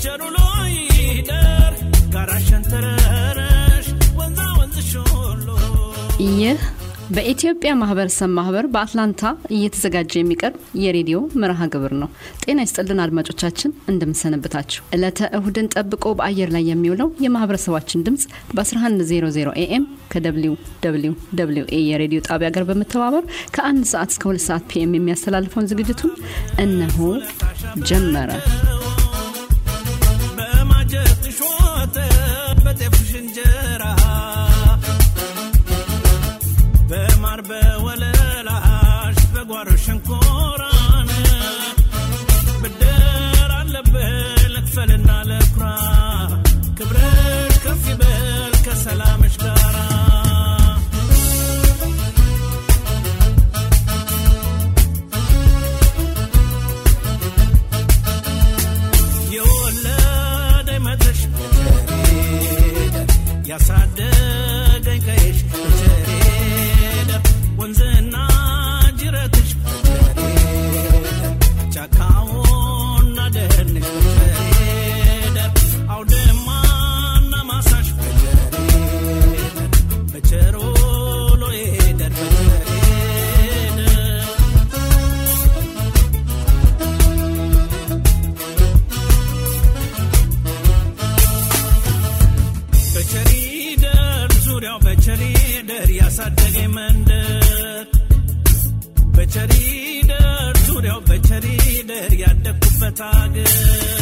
በቸሩ ሎይደር ጋራሸን ተረረሽ ወንዛ ወንዝሽ ሁሉ ይህ በኢትዮጵያ ማህበረሰብ ማህበር በአትላንታ እየተዘጋጀ የሚቀርብ የሬዲዮ መርሃ ግብር ነው። ጤና ይስጥልን አድማጮቻችን፣ እንደምንሰነብታችሁ። ዕለተ እሁድን ጠብቆ በአየር ላይ የሚውለው የማህበረሰባችን ድምፅ በ1100 ኤኤም ከደብሊው ደብሊው ደብሊው ኤ የሬዲዮ ጣቢያ ጋር በመተባበር ከአንድ ሰዓት እስከ ሁለት ሰዓት ፒኤም የሚያስተላልፈውን ዝግጅቱን እነሆ ጀመረ። በማጀትሽ ወተት በጤፍሽ እንጀራ በማር በወለላሽ በጓሮ ሸንኮራን ብድር አለብህ ልክፈልና ልኩራ ክብርሽ ከፍ ይበል ከሰላምሽ ጋራ የወለደኝ መድረሽ በቸሬደ ያሳደገኝ ቀይሽ በቸሬደ ወንዝና ጅረትሽ በቸሬደ ጫካውና ደህንሽ በቸሬደ አውድማና ማሳሽ በቸሬደ በቸሮሎ ሄደር በቸሬደ በቸሪደር ዙሪያው በቸሪደር ያሳደገኝ መንደር በቸሪደር ዙሪያው በቸሪደር ያደግኩበት አገር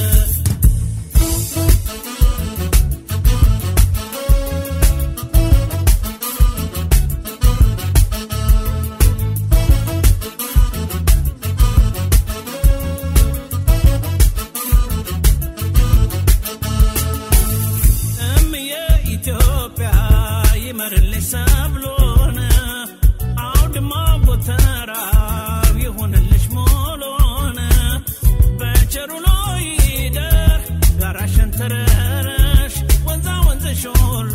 እምዬ ኢትዮጵያ ይመርልሽ ሰብሎን አውድማ ጎተራው ይሁንልሽ ሞሎን በቸሩ ሎይደር ጋራሸን ተረረሽ ወንዛ ወንዝሽ ሁሉ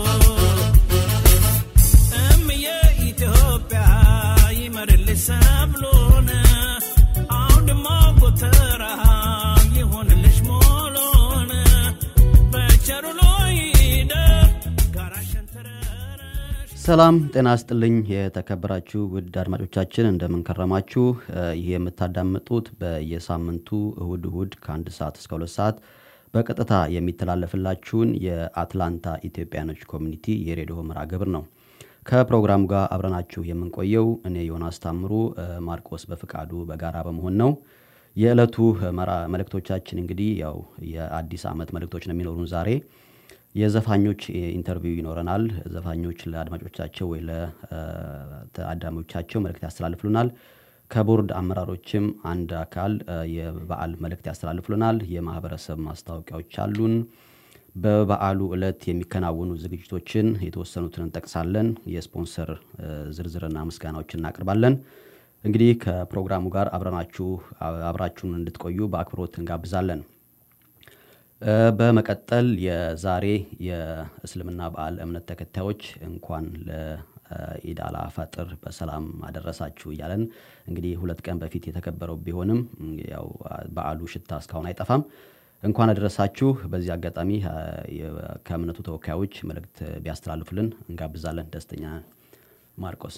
እምዬ ኢትዮጵያ ይመርልሽ ሰብሎን አውድማ ጎተራው ይሁንልሽ ሞሎን በቸሩ ሎይደር ጋራሸን ተረረሽ ሰላም ጤና ስጥልኝ የተከበራችሁ ውድ አድማጮቻችን እንደምንከረማችሁ ይህ የምታዳምጡት በየሳምንቱ እሁድ እሁድ ከአንድ ሰዓት እስከ ሁለት ሰዓት በቀጥታ የሚተላለፍላችሁን የአትላንታ ኢትዮጵያኖች ኮሚኒቲ የሬዲዮ መርሃ ግብር ነው ከፕሮግራሙ ጋር አብረናችሁ የምንቆየው እኔ ዮናስ ታምሩ እ፣ ማርቆስ በፍቃዱ በጋራ በመሆን ነው የዕለቱ መራ- መልእክቶቻችን እንግዲህ ያው የአዲስ ዓመት መልእክቶች ነው የሚኖሩን ዛሬ የዘፋኞች ኢንተርቪው ይኖረናል። ዘፋኞች ለአድማጮቻቸው ወይ ለታዳሚዎቻቸው መልእክት ያስተላልፍሉናል። ከቦርድ አመራሮችም አንድ አካል እ፣ የበዓል መልእክት ያስተላልፍሉናል። የማህበረሰብ ማስታወቂያዎች አሉን። በበዓሉ ዕለት የሚከናወኑ ዝግጅቶችን የተወሰኑትን እንጠቅሳለን። የስፖንሰር እ፣ ዝርዝርና ምስጋናዎችን እናቀርባለን። እንግዲህ ከፕሮግራሙ ጋር አብረናችሁ አብራችሁን እንድትቆዩ በአክብሮት እንጋብዛለን። እ፣ በመቀጠል የዛሬ የእስልምና በዓል እምነት ተከታዮች እንኳን ለኢድ አል ፈጥር በሰላም አደረሳችሁ እያለን እንግዲህ ሁለት ቀን በፊት የተከበረው ቢሆንም ያው በዓሉ ሽታ እስካሁን አይጠፋም። እንኳን አደረሳችሁ። በዚህ አጋጣሚ እ፣ የ- ከእምነቱ ተወካዮች መልእክት ቢያስተላልፉልን እንጋብዛለን። ደስተኛ ነን። ማርቆስ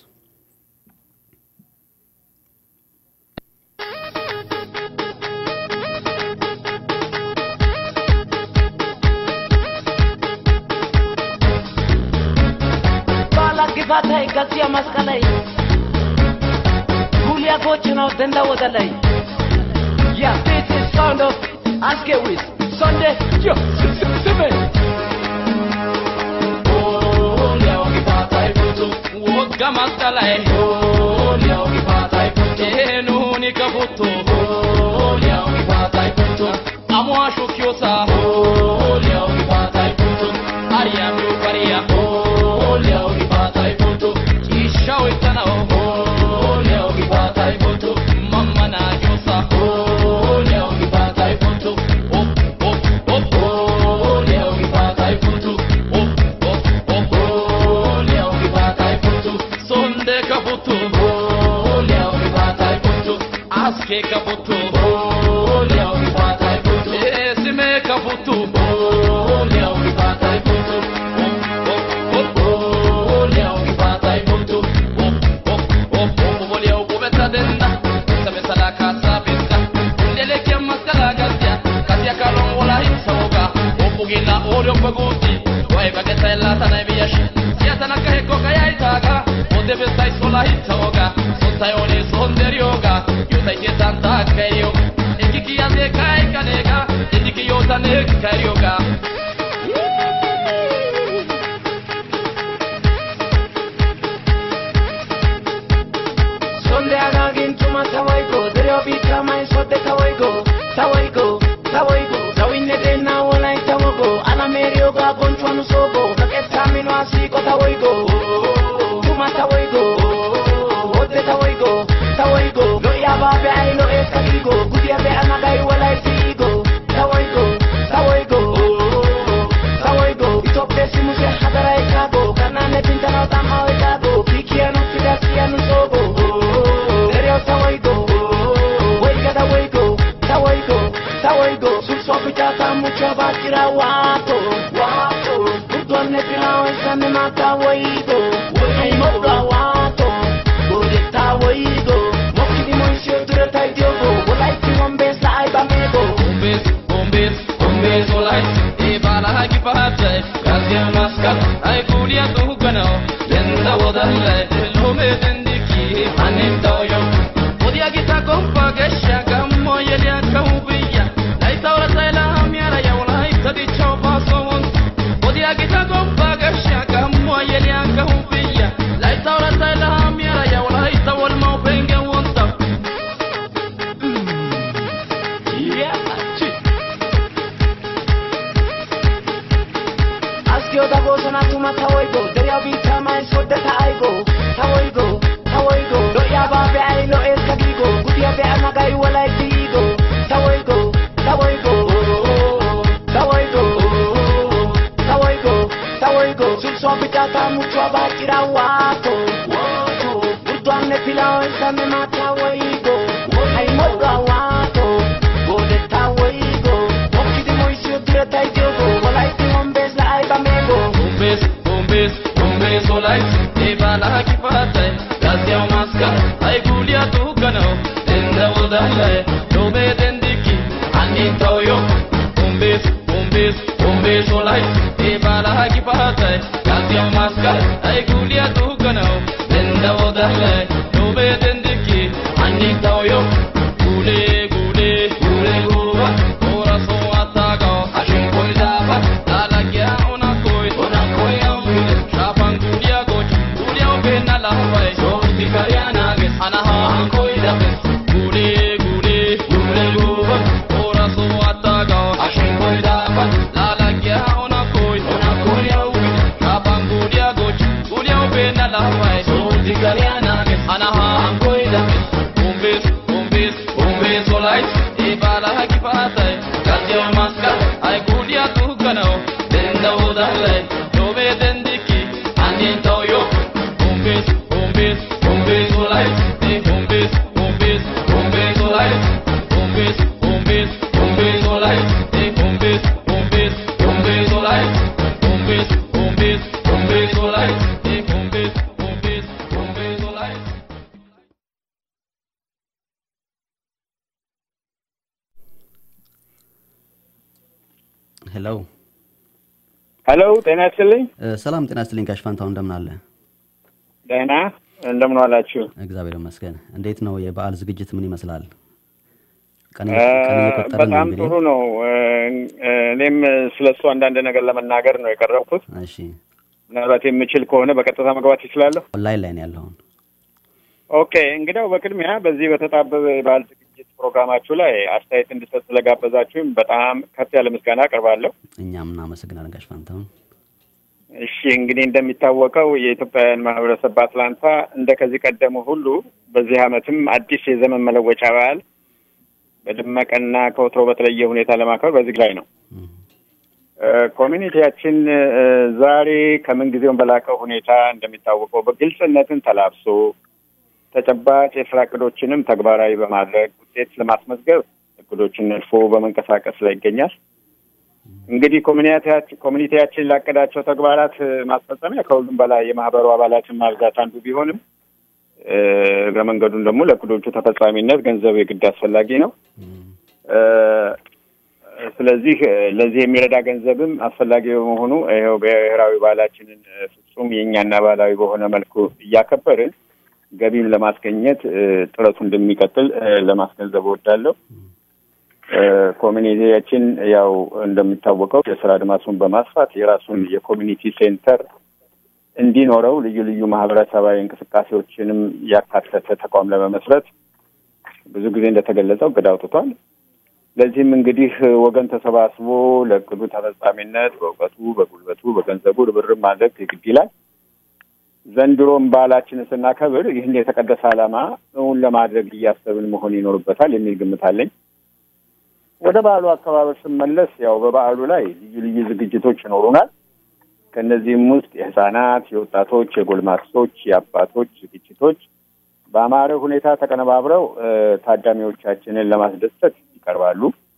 Bala gifatai gasiya maskalai Gulia gochino denda wadalai Yeah, this is sound of Askewis Sunday, yo, sime Gulia gifatai butu Wogga maskalai Gulia gifatai butu Enuni kabutu Gulia gifatai butu Amwa shukyosa Gulia gifatai butu Aria mi ukaria Gulia gifatai butu Isha witanao Gulia gifatai butu Mama na josa Gulia gifatai butu Op, op, op Gulia gifatai butu Op, op, op Gulia gifatai butu Sonde kabutu Gulia gifatai butu Aske kabutu Gulia gifatai butu Esime kabutu futu oh leo rifata futu oh oh oh leo rifata futu oh oh oh oh leo kubeta denda sabe sala kasa bista ndele kia maskala gasia kasia kalon wala hisoga oh bugina oryo baguti wai bageta la tana biyash sia tana kahe ko kaya itaga onde bestai sola hisoga sontai ore sonderioga yutai ke tanta kayo Ekiki ya de kai kanega Ekiki yo tane karyoga Sonde agagin tuma tawaigo Dereo bita mai sote tawaigo Tawaigo, tawaigo Tawine de na walai tawago Ana merio ga gonchwanu sogo Kaketa mino asiko tawaigo Tuma tawaigo Ote tawaigo, tawaigo Lo ya babe ai lo e kagigo Gudia be anagai walai tigo Tawaigo, tawaigo Tawaigo Itope simu se hadara ikago Kanane pintana tama ikago Pikiano fidasiano sogo Dereo tawaigo Waiga da waigo, tawaigo, tawaigo Sulso pitata mucho bakira wato Wato Udwane pirao esame mata waigo Ai moga wato Gode tawaigo Mokidi moisio dure taidiogo Walaiti wambesa ai bamego Bombes, bombes, bombes olai E bala hagi pahate Kasya maskal Ay kulia tu gano Lenda wadalle Lome dendiki Anim toyo Odia gita kompa gesha Gammo yelia kaubiya Lai taura taila miara ya ulai Tadi chopa sowon Odia gita kompa gesha Gammo yelia kaubiya Lai taura taila miara ya ulai Tawal mau penge wonta Yeah, chik Askio da go sana tuma tawaigo Derya bita mai sodda ta aigo Tawaigo, tawaigo Lo ya ba be ai lo es kagigo Gudia be anagai walai tigo Tawaigo, tawaigo Tawaigo, tawaigo, tawaigo Sulso bitata mucho abakira wato Udwane pilao esame mata waigo Ai moga wato Gode tawaigo Okidi moisio dire taidiogo Walai ti hombes la ai bamego Bombes, bombes, bombes olais E bala haki patai Kasya maska Ay kulia tu gano Tenda udale Lobe dendiki Ani toyo Bombes, bombes, bombes olais E bala haki patai Kasya maska Ay kulia tu gano Tenda udale Lobe dendiki Ani toyo Gule, gule, gule guba Ora so atago Ashin koi daba Lalagya ona koi Ona koi awile Shapan gulia goch Gulia obena lahwai Shorti karyana ges Anaha koi dabes Gule, gule, gule guba Ora so atago Ashin koi daba Lalagya ona koi Ona koi awile Shapan gulia goch Gulia obena lahwai Shorti karyana ges Anaha koi dabes Bombes, bombes, bombes olai E bala haki patai Kasya maska Ay gulia tu gano Denda udale Lobe dendiki Anin toyo Bombes, bombes, bombes olai E bombes, bombes, bombes olai Bombes, bombes, bombes olai E bombes, bombes, bombes olai Bombes, bombes, bombes olai E bombes, bombes, bombes olai ሄሎ ሄሎ ጤና ይስጥልኝ። እ፣ ሰላም ጤና ስትልኝ ጋሽ ፋንታው እንደምን አለ? ደህና እንደምን ዋላችሁ? እግዚአብሔር ይመስገን። እንዴት ነው የበዓል ዝግጅት ምን ይመስላል? ቀን እ፣ እየ- ቀን እየቆጠርን ነው በጣም እንግዲህ። ጥሩ ነው። እ፣ እ፣ እኔም ስለ እሱ አንዳንድ ነገር ለመናገር ነው የቀረብኩት። እሺ ምናልባት የምችል ከሆነ በቀጥታ መግባት ይችላለሁ። ኦንላይን ላይ ነው ያለውን። ኦኬ እንግዲያው በቅድሚያ በዚህ በተጣበበ የበዓል ዝግጅት ፕሮግራማችሁ ላይ አስተያየት እንድሰጥ ስለጋበዛችሁም በጣም ከፍ ያለ ምስጋና አቀርባለሁ። እኛም እናመሰግናለን ጋሽ ፋንታውን። እሺ እንግዲህ እንደሚታወቀው የኢትዮጵያውያን ማህበረሰብ በአትላንታ እንደ ከዚህ ቀደሙ ሁሉ በዚህ ዓመትም አዲስ የዘመን መለወጫ በዓል በደመቀና ከወትሮ በተለየ ሁኔታ ለማክበር በዚህ ላይ ነው። እም፣ እ፣ ኮሚኒቲያችን እ፣ ዛሬ ከምን ጊዜውም በላቀ ሁኔታ እንደሚታወቀው በግልጽነትን ተላብሶ ተጨባጭ የስራ እቅዶችንም ተግባራዊ በማድረግ ውጤት ለማስመዝገብ እቅዶችን ነድፎ በመንቀሳቀስ ላይ ይገኛል። እንግዲህ ኮሚኒቲያችን ኮሚኒቲያችን ላቀዳቸው ተግባራት እ፣ ማስፈጸሚያ ከሁሉም በላይ የማህበሩ አባላትን ማብዛት አንዱ ቢሆንም እ፣ እግረ መንገዱን ደግሞ ለእቅዶቹ ተፈጻሚነት ገንዘብ የግድ አስፈላጊ ነው። እ፣ ስለዚህ እ፣ ለዚህ የሚረዳ ገንዘብም አስፈላጊ በመሆኑ ይኸው ብሔራዊ ባህላችንን እ፣ ፍጹም የእኛና ባህላዊ በሆነ መልኩ እያከበርን ገቢም ለማስገኘት እ፣ ጥረቱ እንደሚቀጥል እ፣ ለማስገንዘብ እወዳለሁ። እ፣ ኮሚኒቲያችን ያው እንደሚታወቀው የስራ አድማሱን በማስፋት የራሱን የኮሚኒቲ ሴንተር እንዲኖረው ልዩ ልዩ ማህበረሰባዊ እንቅስቃሴዎችንም ያካተተ ተቋም ለመመስረት ብዙ ጊዜ እንደተገለጸው እቅድ አውጥቷል። ለዚህም እንግዲህ ወገን ተሰባስቦ ለእቅዱ ተፈጻሚነት በእውቀቱ፣ በጉልበቱ፣ በገንዘቡ ርብርብ ማድረግ የግድ ይላል። ዘንድሮም በዓላችንን ስናከብር ይህን የተቀደሰ ዓላማ እውን ለማድረግ እያሰብን መሆን ይኖርበታል የሚል ግምት አለኝ። ወደ በዓሉ አከባበር ስመለስ ያው በበዓሉ ላይ ልዩ ልዩ ዝግጅቶች ይኖሩናል። ከእነዚህም ውስጥ የህፃናት፣ የወጣቶች፣ የጎልማሶች፣ የአባቶች ዝግጅቶች በአማረ ሁኔታ ተቀነባብረው እ፣ ታዳሚዎቻችንን ለማስደሰት ይቀርባሉ።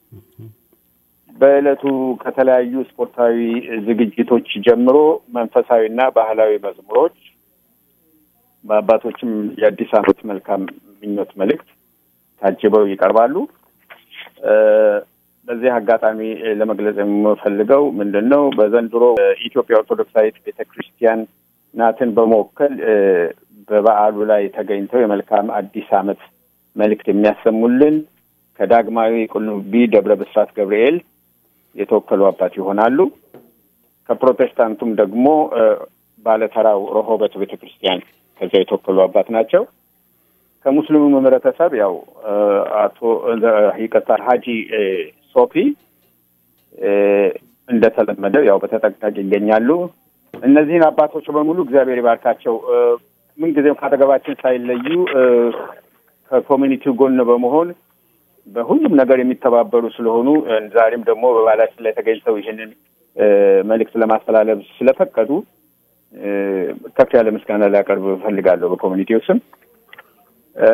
በዕለቱ ከተለያዩ ስፖርታዊ ዝግጅቶች ጀምሮ መንፈሳዊና ባህላዊ መዝሙሮች በአባቶችም የአዲስ ዓመት መልካም ምኞት መልእክት ታጅበው ይቀርባሉ። እ፣ በዚህ አጋጣሚ እ፣ ለመግለጽ የምፈልገው ምንድን ነው በዘንድሮ ኢትዮጵያ ኦርቶዶክሳዊት ቤተ ክርስቲያን ናትን በመወከል እ፣ በበዓሉ ላይ ተገኝተው የመልካም አዲስ ዓመት መልእክት የሚያሰሙልን ከዳግማዊ ቁልቢ ደብረ ብስራት ገብርኤል የተወከሉ አባት ይሆናሉ። ከፕሮቴስታንቱም ደግሞ እ፣ ባለተራው ረሆበት ቤተ ክርስቲያን ከዚያ የተወከሉ አባት ናቸው። ከሙስሊሙ ህብረተሰብ ያው እ፣ አቶ እ፣ ይቅርታ ሀጂ እ፣ ሶፊ እ፣ እንደተለመደው ያው በተጠንቀቅ ይገኛሉ። እነዚህን አባቶች በሙሉ እግዚአብሔር ይባርካቸው። እ፣ ምንጊዜም ካጠገባችን ሳይለዩ እ፣ ከኮሚኒቲው ጎን በመሆን በሁሉም ነገር የሚተባበሩ ስለሆኑ እ፣ ዛሬም ደግሞ በባህላችን ላይ ተገኝተው ይህንን እ፣ መልእክት ለማስተላለፍ ስለፈቀዱ እ፣ ከፍ ያለ ምስጋና ሊያቀርብ እፈልጋለሁ በኮሚኒቲው ስም። እ፣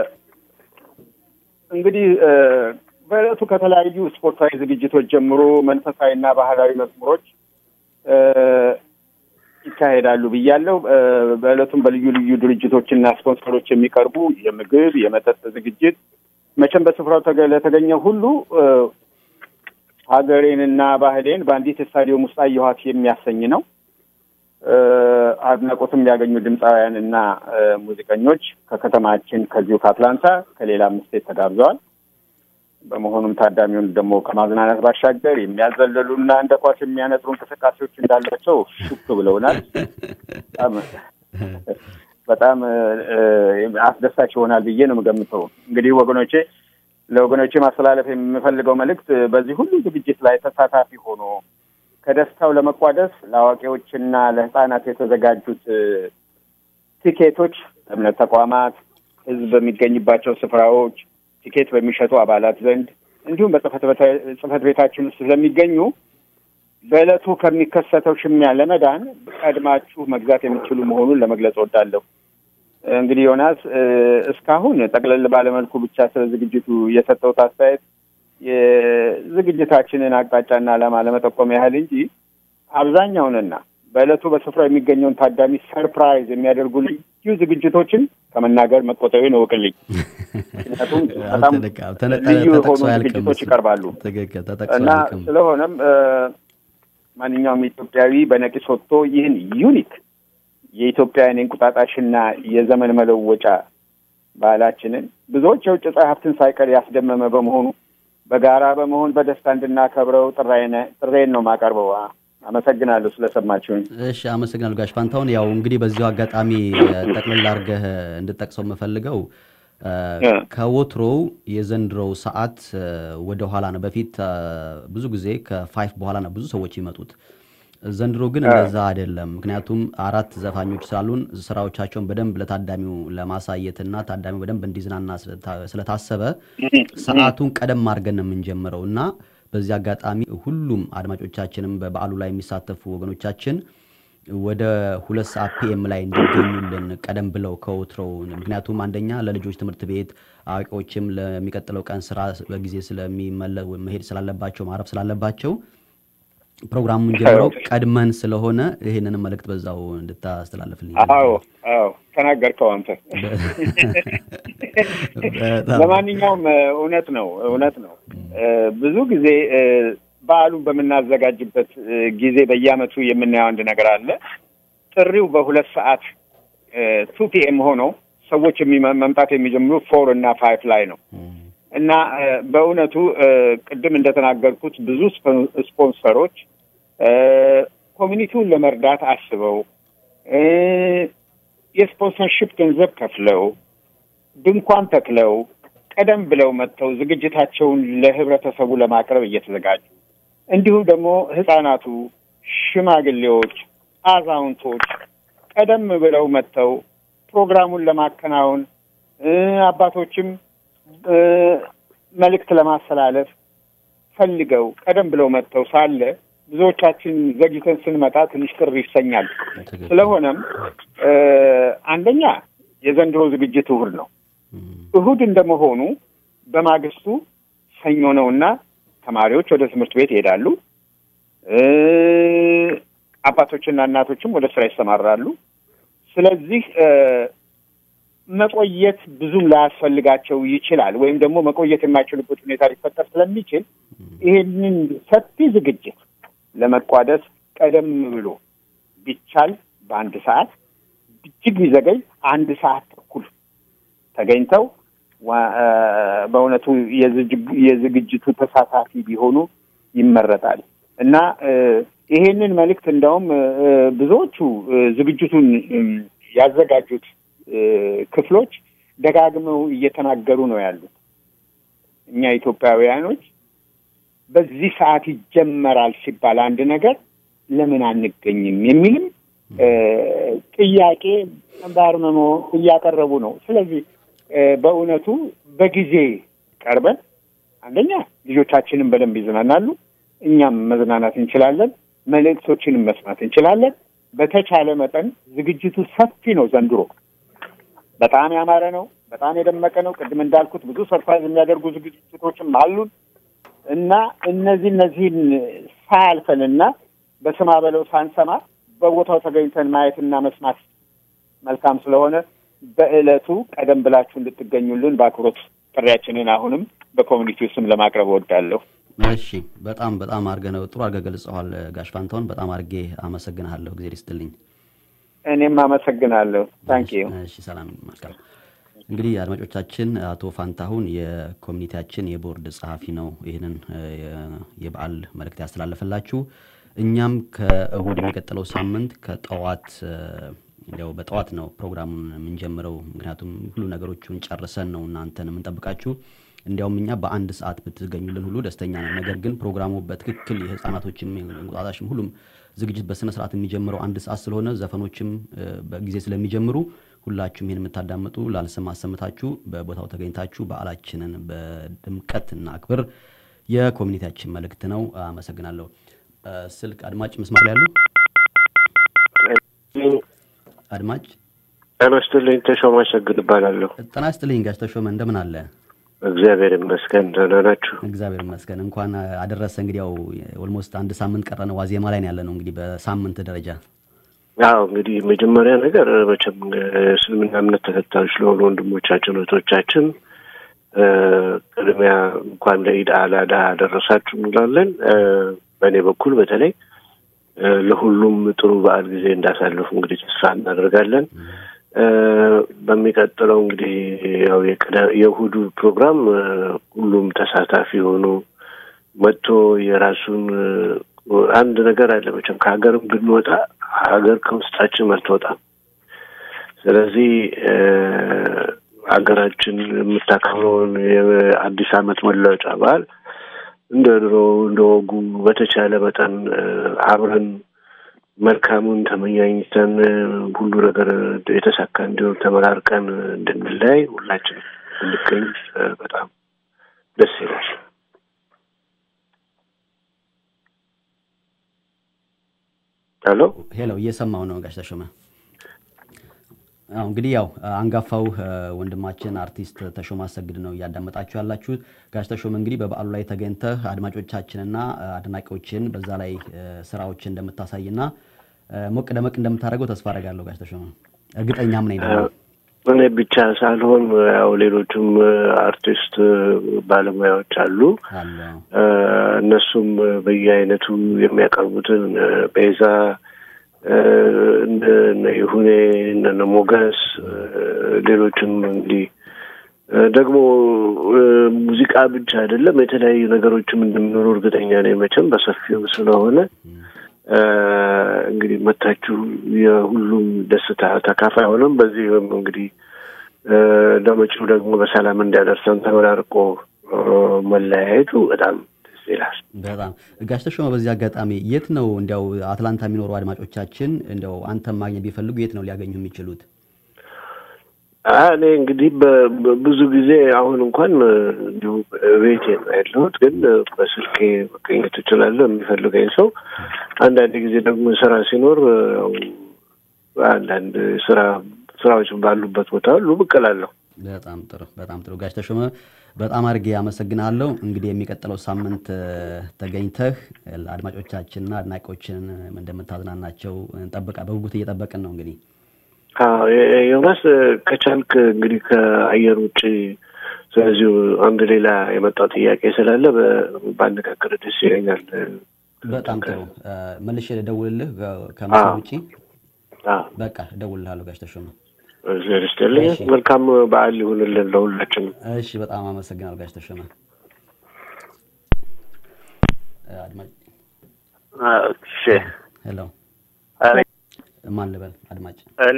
እንግዲህ እ፣ በዕለቱ ከተለያዩ ስፖርታዊ ዝግጅቶች ጀምሮ መንፈሳዊና ባህላዊ መዝሙሮች እ፣ ይካሄዳሉ ብያለሁ። እ፣ በዕለቱም በልዩ ልዩ ድርጅቶችና ስፖንሰሮች የሚቀርቡ የምግብ የመጠጥ ዝግጅት መቼም በስፍራው ተገ- ለተገኘው ሁሉ እ፣ ሀገሬንና ባህሌን በአንዲት ስታዲየም ውስጥ አየኋት የሚያሰኝ ነው። እ፣ አድናቆትም ያገኙ ድምፃውያን እና እ፣ ሙዚቀኞች ከከተማችን ከዚሁ ከአትላንታ ከሌላም ስቴት ተጋብዘዋል። በመሆኑም ታዳሚውን ደግሞ ከማዝናናት ባሻገር የሚያዘለሉና እንደ ኳስ የሚያነጥሩ እንቅስቃሴዎች እንዳላቸው ሹክ ብለውናል። በጣም በጣም እ፣ አስደሳች ይሆናል ብዬ ነው የምገምተው። እንግዲህ ወገኖቼ ለወገኖቼ ማስተላለፍ የምፈልገው መልእክት በዚህ ሁሉ ዝግጅት ላይ ተሳታፊ ሆኖ ከደስታው ለመቋደስ ለአዋቂዎችና ለሕፃናት የተዘጋጁት እ፣ ቲኬቶች እምነት ተቋማት፣ ሕዝብ በሚገኝባቸው ስፍራዎች ቲኬት በሚሸጡ አባላት ዘንድ እንዲሁም በጽህፈት ቤታ- ጽህፈት ቤታችን ውስጥ ስለሚገኙ በዕለቱ ከሚከሰተው ሽሚያ ለመዳን ቀድማችሁ መግዛት የሚችሉ መሆኑን ለመግለጽ እወዳለሁ። እንግዲህ ዮናስ እ፣ እስካሁን ጠቅለል ባለመልኩ ብቻ ስለ ዝግጅቱ የሰጠሁት አስተያየት የዝግጅታችንን አቅጣጫና ዓላማ ለመጠቆም ያህል እንጂ አብዛኛውንና በዕለቱ በስፍራው የሚገኘውን ታዳሚ ሰርፕራይዝ የሚያደርጉ ልዩ ዝግጅቶችን ከመናገር መቆጠቤን እወቅልኝ። ምክንያቱም በጣም ልዩ የሆኑ ዝግጅቶች ይቀርባሉ ትክክል ተጠቅሶ እና አያልቅም። ስለሆነም እ፣ ማንኛውም ኢትዮጵያዊ በነቂስ ወጥቶ ይህን ዩኒክ የኢትዮጵያውያን የእንቁጣጣሽና የዘመን መለወጫ ባህላችንን ብዙዎች የውጭ ጸሐፍትን ሳይቀር ያስደመመ በመሆኑ በጋራ በመሆን በደስታ እንድናከብረው ጥራዬን ጥሬን ነው የማቀርበው። አመሰግናለሁ ስለሰማችሁኝ። እሺ አመሰግናለሁ ጋሽ ፋንታሁን። ያው እንግዲህ በዚሁ አጋጣሚ እ፣ ጠቅልል አድርገህ እንድጠቅሰው የምፈልገው እ፣ እ። ከወትሮው የዘንድሮው ሰዓት እ፣ ወደ ኋላ ነው። በፊት እ፣ ብዙ ጊዜ ከፋይፍ በኋላ ነው ብዙ ሰዎች ይመጡት። ዘንድሮ ግን እንደዛ አይደለም። ምክንያቱም አራት ዘፋኞች ስላሉን ስራዎቻቸውን በደንብ ለታዳሚው ለማሳየትና ታዳሚው በደንብ እንዲዝናና ስለታ- ስለታሰበ ሰዓቱን ቀደም አድርገን ነው የምንጀምረው እና በዚህ አጋጣሚ ሁሉም አድማጮቻችንም በበዓሉ ላይ የሚሳተፉ ወገኖቻችን ወደ ሁለት ሰዓት ፒኤም ላይ እንዲገኙልን ቀደም ብለው ከወትሮው ምክንያቱም አንደኛ ለልጆች ትምህርት ቤት አዋቂዎችም ለሚቀጥለው ቀን ስራ በጊዜ ስለሚመለ መሄድ ስላለባቸው ማረፍ ስላለባቸው ፕሮግራሙን ጀምረው ቀድመን ስለሆነ ይህንን መልእክት በዛው እንድታስተላልፍልኝ አዎ አዎ ተናገርከው አንተ። በጣም ለማንኛውም እ፣ እውነት ነው እውነት ነው። እ፣ ብዙ ጊዜ እ፣ በዓሉን በምናዘጋጅበት እ፣ ጊዜ በየዓመቱ የምናየው አንድ ነገር አለ። ጥሪው በሁለት ሰዓት ቱ ፒኤም ሆኖ ሰዎች የሚመ- መምጣት የሚጀምሩ ፎር እና ፋይፍ ላይ ነው እና እ፣ በእውነቱ እ፣ ቅድም እንደተናገርኩት ብዙ ስፖን- ስፖንሰሮች እ፣ ኮሚኒቲውን ለመርዳት አስበው እ፣ የስፖንሰርሽፕ ገንዘብ ከፍለው ድንኳን ተክለው ቀደም ብለው መጥተው ዝግጅታቸውን ለህብረተሰቡ ለማቅረብ እየተዘጋጁ እንዲሁም ደግሞ ህጻናቱ፣ ሽማግሌዎች፣ አዛውንቶች ቀደም ብለው መጥተው ፕሮግራሙን ለማከናወን እ፣ አባቶችም እ፣ መልእክት ለማስተላለፍ ፈልገው ቀደም ብለው መጥተው ሳለ ብዙዎቻችን ዘግይተን ስንመጣ ትንሽ ቅር ይሰኛል። ትክክል። ስለሆነም እ፣ አንደኛ የዘንድሮ ዝግጅት እሁድ ነው። እሁድ እንደመሆኑ በማግስቱ ሰኞ ነውና ተማሪዎች ወደ ትምህርት ቤት ይሄዳሉ። እ፣ አባቶችና እናቶችም ወደ ስራ ይሰማራሉ። ስለዚህ እ፣ መቆየት ብዙም ላያስፈልጋቸው ይችላል፣ ወይም ደግሞ መቆየት የማይችሉበት ሁኔታ ሊፈጠር ስለሚችል ይሄንን ሰፊ ዝግጅት ለመቋደስ ቀደም ብሎ ቢቻል በአንድ ሰዓት እጅግ ቢዘገይ አንድ ሰዓት ተኩል ተገኝተው ዋ- እ፣ በእውነቱ የዝጅግ- የዝግጅቱ ተሳታፊ ቢሆኑ ይመረጣል እና እ፣ ይሄንን መልእክት እንደውም እ፣ ብዙዎቹ እ፣ ዝግጅቱን እም፣ ያዘጋጁት እ፣ ክፍሎች ደጋግመው እየተናገሩ ነው ያሉት። እኛ ኢትዮጵያውያኖች በዚህ ሰዓት ይጀመራል ሲባል አንድ ነገር ለምን አንገኝም የሚልም እ፣ ጥያቄ በአርምሞ እያቀረቡ ነው። ስለዚህ እ፣ በእውነቱ በጊዜ ቀርበን አንደኛ ልጆቻችንን በደንብ ይዝናናሉ፣ እኛም መዝናናት እንችላለን፣ መልእክቶችንም መስማት እንችላለን። በተቻለ መጠን ዝግጅቱ ሰፊ ነው ዘንድሮ በጣም ያማረ ነው። በጣም የደመቀ ነው። ቅድም እንዳልኩት ብዙ ሰርፕራይዝ የሚያደርጉ ዝግጅቶችም አሉን እና እነዚህ እነዚህን ሳያልፈንና በስማ በለው ሳንሰማ በቦታው ተገኝተን ማየትና መስማት መልካም ስለሆነ በዕለቱ ቀደም ብላችሁ እንድትገኙልን በአክብሮት ጥሪያችንን አሁንም በኮሚኒቲው ስም ለማቅረብ እወዳለሁ። እሺ በጣም በጣም አድርገህ ነው ጥሩ አድርገህ ገልጸዋል ጋሽ ፋንታሁን። በጣም አድርጌ አመሰግንሃለሁ። ጊዜ ይስጥልኝ። እኔም አመሰግናለሁ። ታንክ ዩ። እሺ ሰላም መልካም። እንግዲህ አድማጮቻችን አቶ ፋንታሁን የኮሚኒቲያችን የቦርድ ጸሐፊ ነው ይህንን እ፣ የ- የበዓል መልእክት ያስተላለፈላችሁ። እኛም ከእሁድ የሚቀጥለው ሳምንት ከጠዋት እ፣ እንዲያው በጠዋት ነው ፕሮግራሙን የምንጀምረው። ምክንያቱም ሁሉ ነገሮቹን ጨርሰን ነው እናንተን የምንጠብቃችሁ። እንዲያውም እኛ በአንድ ሰዓት ብትገኙልን ሁሉ ደስተኛ ነን። ነገር ግን ፕሮግራሙ በትክክል የህፃናቶችም እንቁጣጣሽም ሁሉም ዝግጅት በስነ ስርዓት የሚጀምረው አንድ ሰዓት ስለሆነ ዘፈኖችም እ፣ በጊዜ ስለሚጀምሩ ሁላችሁም ይህን የምታዳምጡ ላልሰማ አሰምታችሁ በቦታው ተገኝታችሁ በዓላችንን በድምቀት እናክብር የኮሚኒቲያችን መልእክት ነው። አመሰግናለሁ። እ፣ ስልክ አድማጭ መስመር ላይ ያሉ አድማጭ ጤና ይስጥልኝ። ተሾመ አሸግድ እባላለሁ። ጤና ይስጥልኝ ጋሽ ተሾመ እንደምን አለ? እግዚአብሔር ይመስገን ደህና ናችሁ? እግዚአብሔር ይመስገን። እንኳን አደረሰ። እንግዲህ ያው ኦልሞስት አንድ ሳምንት ቀረን፣ ዋዜማ ላይ ነው ያለ ነው እንግዲህ በሳምንት ደረጃ አዎ እንግዲህ መጀመሪያ ነገር መቼም እስልምና እምነት ተከታዮች ለሆኑ ወንድሞቻችን እህቶቻችን እ፣ ቅድሚያ እንኳን ለኢድ አል አድሃ አደረሳችሁ እንላለን። እ፣ በእኔ በኩል በተለይ እ፣ ለሁሉም ጥሩ በዓል ጊዜ እንዳሳለፉ እንግዲህ ተስፋ እናደርጋለን። እ፣ በሚቀጥለው እንግዲህ ያው የቅዳ- የእሁዱ ፕሮግራም እ፣ ሁሉም ተሳታፊ ሆኖ መጥቶ የራሱን እ፣ አንድ ነገር አለ መቼም ከሀገርም ብንወጣ ሀገር ከውስጣችን አትወጣም። ስለዚህ እ፣ ሀገራችን የምታከብረውን የአዲስ ዓመት መለወጫ በዓል እንደ ድሮ እንደ ወጉ በተቻለ መጠን እ፣ አብረን መልካሙን ተመኛኝተን እ፣ ሁሉ ነገር የተሳካ እንዲሆን ተመራርቀን እንድንለያይ ሁላችን እንገኝ በጣም ደስ ይላል። ሄሎ ሄሎ፣ እየሰማው ነው ጋሽ ተሾመ። አዎ እንግዲህ ያው አንጋፋው እ፣ ወንድማችን አርቲስት ተሾመ አሰግድ ነው እያዳመጣችሁ ያላችሁት። ጋሽ ተሾመ እንግዲህ በበዓሉ ላይ ተገኝተህ አድማጮቻችንና እ፣ አድናቂዎችን በዛ ላይ እ፣ ስራዎችን እንደምታሳይና እ፣ ሞቅ ደመቅ እንደምታደርገው ተስፋ አደርጋለሁ። ጋሽ ተሾመ እርግጠኛም ነኝ ደግሞ እኔ ብቻ ሳልሆን ያው ሌሎቹም አርቲስት ባለሙያዎች አሉ። አለ እ፣ እነሱም በየአይነቱ የሚያቀርቡትን እ፣ ቤዛ እ፣ እነ እነ ይሁኔ እነ ሞገስ እ፣ ሌሎችም እንግዲህ እ፣ ደግሞ እ፣ ሙዚቃ ብቻ አይደለም የተለያዩ ነገሮችም እንደሚኖሩ እርግጠኛ ነኝ። መቼም በሰፊው ስለሆነ እ፣ እንግዲህ መታችሁ የሁሉም ደስታ ተካፋይ ሆነም በዚህም እንግዲህ እ፣ ለመጪው ደግሞ በሰላም እንዲያደርሰን ተመራርቆ እ፣ መለያየቱ በጣም ደስ ይላል። በጣም ጋሽ ተሾመ በዚህ አጋጣሚ የት ነው እንዲያው አትላንታ የሚኖሩ አድማጮቻችን እንዲያው አንተን ማግኘት ቢፈልጉ የት ነው ሊያገኙ የሚችሉት? አ፣ እኔ እንግዲህ በ- በ- ብዙ ጊዜ አሁን እንኳን እ፣ እንዲሁ ቤቴ ነው ያለሁት፣ ግን እ፣ በስልኬ መገኘት እችላለሁ የሚፈልገኝ ሰው። አንዳንድ ጊዜ ደግሞ ስራ ሲኖር እ፣ ያው አንዳንድ ስራ ስራዎች ባሉበት ቦታ ሁሉ ብቅ እላለሁ። በጣም ጥሩ በጣም ጥሩ ጋሽ ተሾመ በጣም አድርጌ አመሰግናለሁ። እንግዲህ የሚቀጥለው ሳምንት እ፣ ተገኝተህ አድማጮቻችንና አድናቂዎችን እንደምታዝናናቸው እንጠብቃ በጉጉት እየጠበቅን ነው እንግዲህ አዎ የ- ዮናስ እ፣ ከቻልክ እንግዲህ ከአየር ውጭ ስለዚሁ አንድ ሌላ የመጣው ጥያቄ ስላለ በ- ባነጋግር ደስ ይለኛል። በጣም ጥሩ እ፣ መልሼ ልደውልልህ ከ- ከመስመር አዎ። ውጪ አዎ፣ በቃ እደውልልሃለሁ ጋሽ ተሾመ። እግዚአብሔር ይስጥልኝ። እሺ። መልካም በዓል ይሁንልን ለሁላችንም። እሺ በጣም አመሰግናለሁ ጋሽ ተሾመ። እ፣ አድማጭ እሺ ሄሎ እኔ ማን ልበል አድማጭ እኔ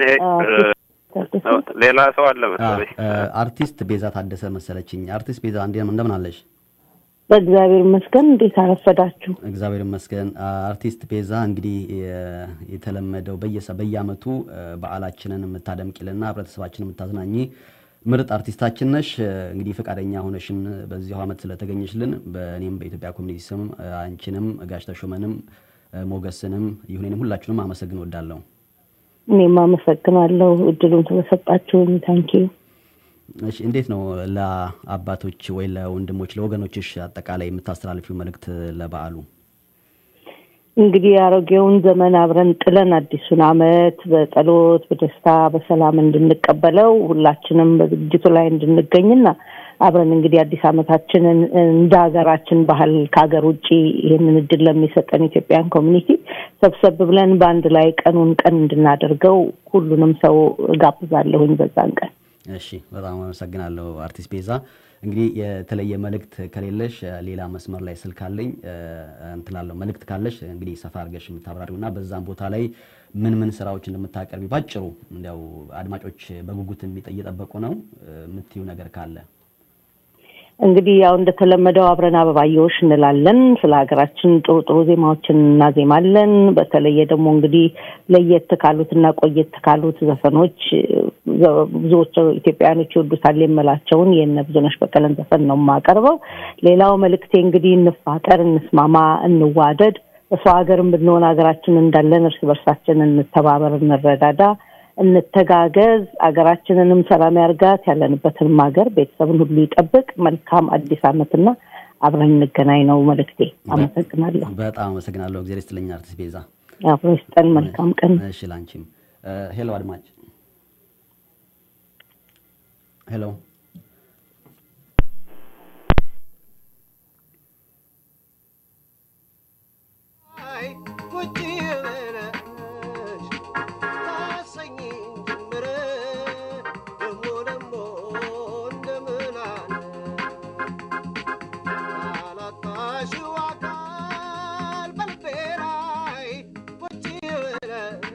ሌላ ሰው አለ መሰለኝ። አ፣ አርቲስት ቤዛ ታደሰ መሰለችኝ። አርቲስት ቤዛ እንዴ እንደምን አለሽ? በእግዚአብሔር ይመስገን። እንዴት አረፈዳችሁ? እግዚአብሔር ይመስገን። አ፣ አርቲስት ቤዛ እንግዲህ የ- የተለመደው በየሰ በየአመቱ አ፣ በዓላችንን የምታደምቂልና ህብረተሰባችንን የምታዝናኝ ምርጥ አርቲስታችን ነሽ። አ፣ እንግዲህ ፈቃደኛ ሆነሽን በዚሁ አመት ስለተገኘሽልን በእኔም በኢትዮጵያ ኮሚኒቲ ስም አ፣ አንቺንም ጋሽ ተሾመንም አ፣ ሞገስንም ይሁኔንም ሁላችሁንም አመሰግን ወዳለሁ። እኔም አመሰግናለሁ እድሉን ስለሰጣችሁኝ። ታንኪዩ። እሺ እንዴት ነው ለአባቶች ወይ ለወንድሞች ለወገኖችሽ አጠቃላይ የምታስተላልፊው መልእክት ለበዓሉ? እንግዲህ የአሮጌውን ዘመን አብረን ጥለን አዲሱን አመት በጸሎት በደስታ በሰላም እንድንቀበለው ሁላችንም በዝግጅቱ ላይ እንድንገኝና አብረን እንግዲህ አዲስ አመታችንን እንደ ሀገራችን ባህል ከሀገር ውጭ ይህንን እድል ለሚሰጠን ኢትዮጵያን ኮሚኒቲ ሰብሰብ ብለን በአንድ ላይ ቀኑን ቀን እንድናደርገው ሁሉንም ሰው እጋብዛለሁኝ በዛን ቀን። እሺ በጣም አመሰግናለሁ አርቲስት ቤዛ። እንግዲህ የተለየ መልእክት ከሌለሽ እ፣ ሌላ መስመር ላይ ስልክ አለኝ እ፣ እንትን እላለሁ። መልእክት ካለሽ እንግዲህ ሰፋ አድርገሽ የምታብራሪው እና በዛም ቦታ ላይ ምን ምን ስራዎች እንደምታቀርቢ ባጭሩ እንዲያው አድማጮች በጉጉት የሚጠ- እየጠበቁ ነው እ፣ የምትዩ ነገር ካለ እንግዲህ ያው እንደተለመደው አብረን አበባየዎች እንላለን። ስለ ሀገራችን ጥሩ ጥሩ ዜማዎችን እናዜማለን። በተለየ ደግሞ እንግዲህ ለየት ካሉት እና ቆየት ካሉት ዘፈኖች ዘ- ብዙዎቹ ኢትዮጵያውያኖች ይወዱታል የምላቸውን የእነ ብዙነሽ በቀለን ዘፈን ነው የማቀርበው። ሌላው መልእክቴ እንግዲህ እንፋቀር፣ እንስማማ፣ እንዋደድ በሰው ሀገርም ብንሆን ሀገራችን እንዳለን እርስ በርሳችን እንተባበር፣ እንረዳዳ እንተጋገዝ። ሀገራችንንም ሰላም ያርጋት። ያለንበትንም ሀገር ቤተሰብን ሁሉ ይጠብቅ። መልካም አዲስ ዓመትና አብረን እንገናኝ ነው መልእክቴ። አመሰግናለሁ። በጣም አመሰግናለሁ። እግዚአብሔር ይስጥልኝ አርቲስት ቤዛ። አብሮ ይስጠን። መልካም ቀን። እሺ ላንቺም። እ፣ ሄሎ አድማጭ ሄሎ ቁጭ ብለሽ ታሰኝ ጀምረ ደሞ ደሞ እንደምን አለ አላጣሽው አካል በልቤ ላይ ቁጭ ብለሽ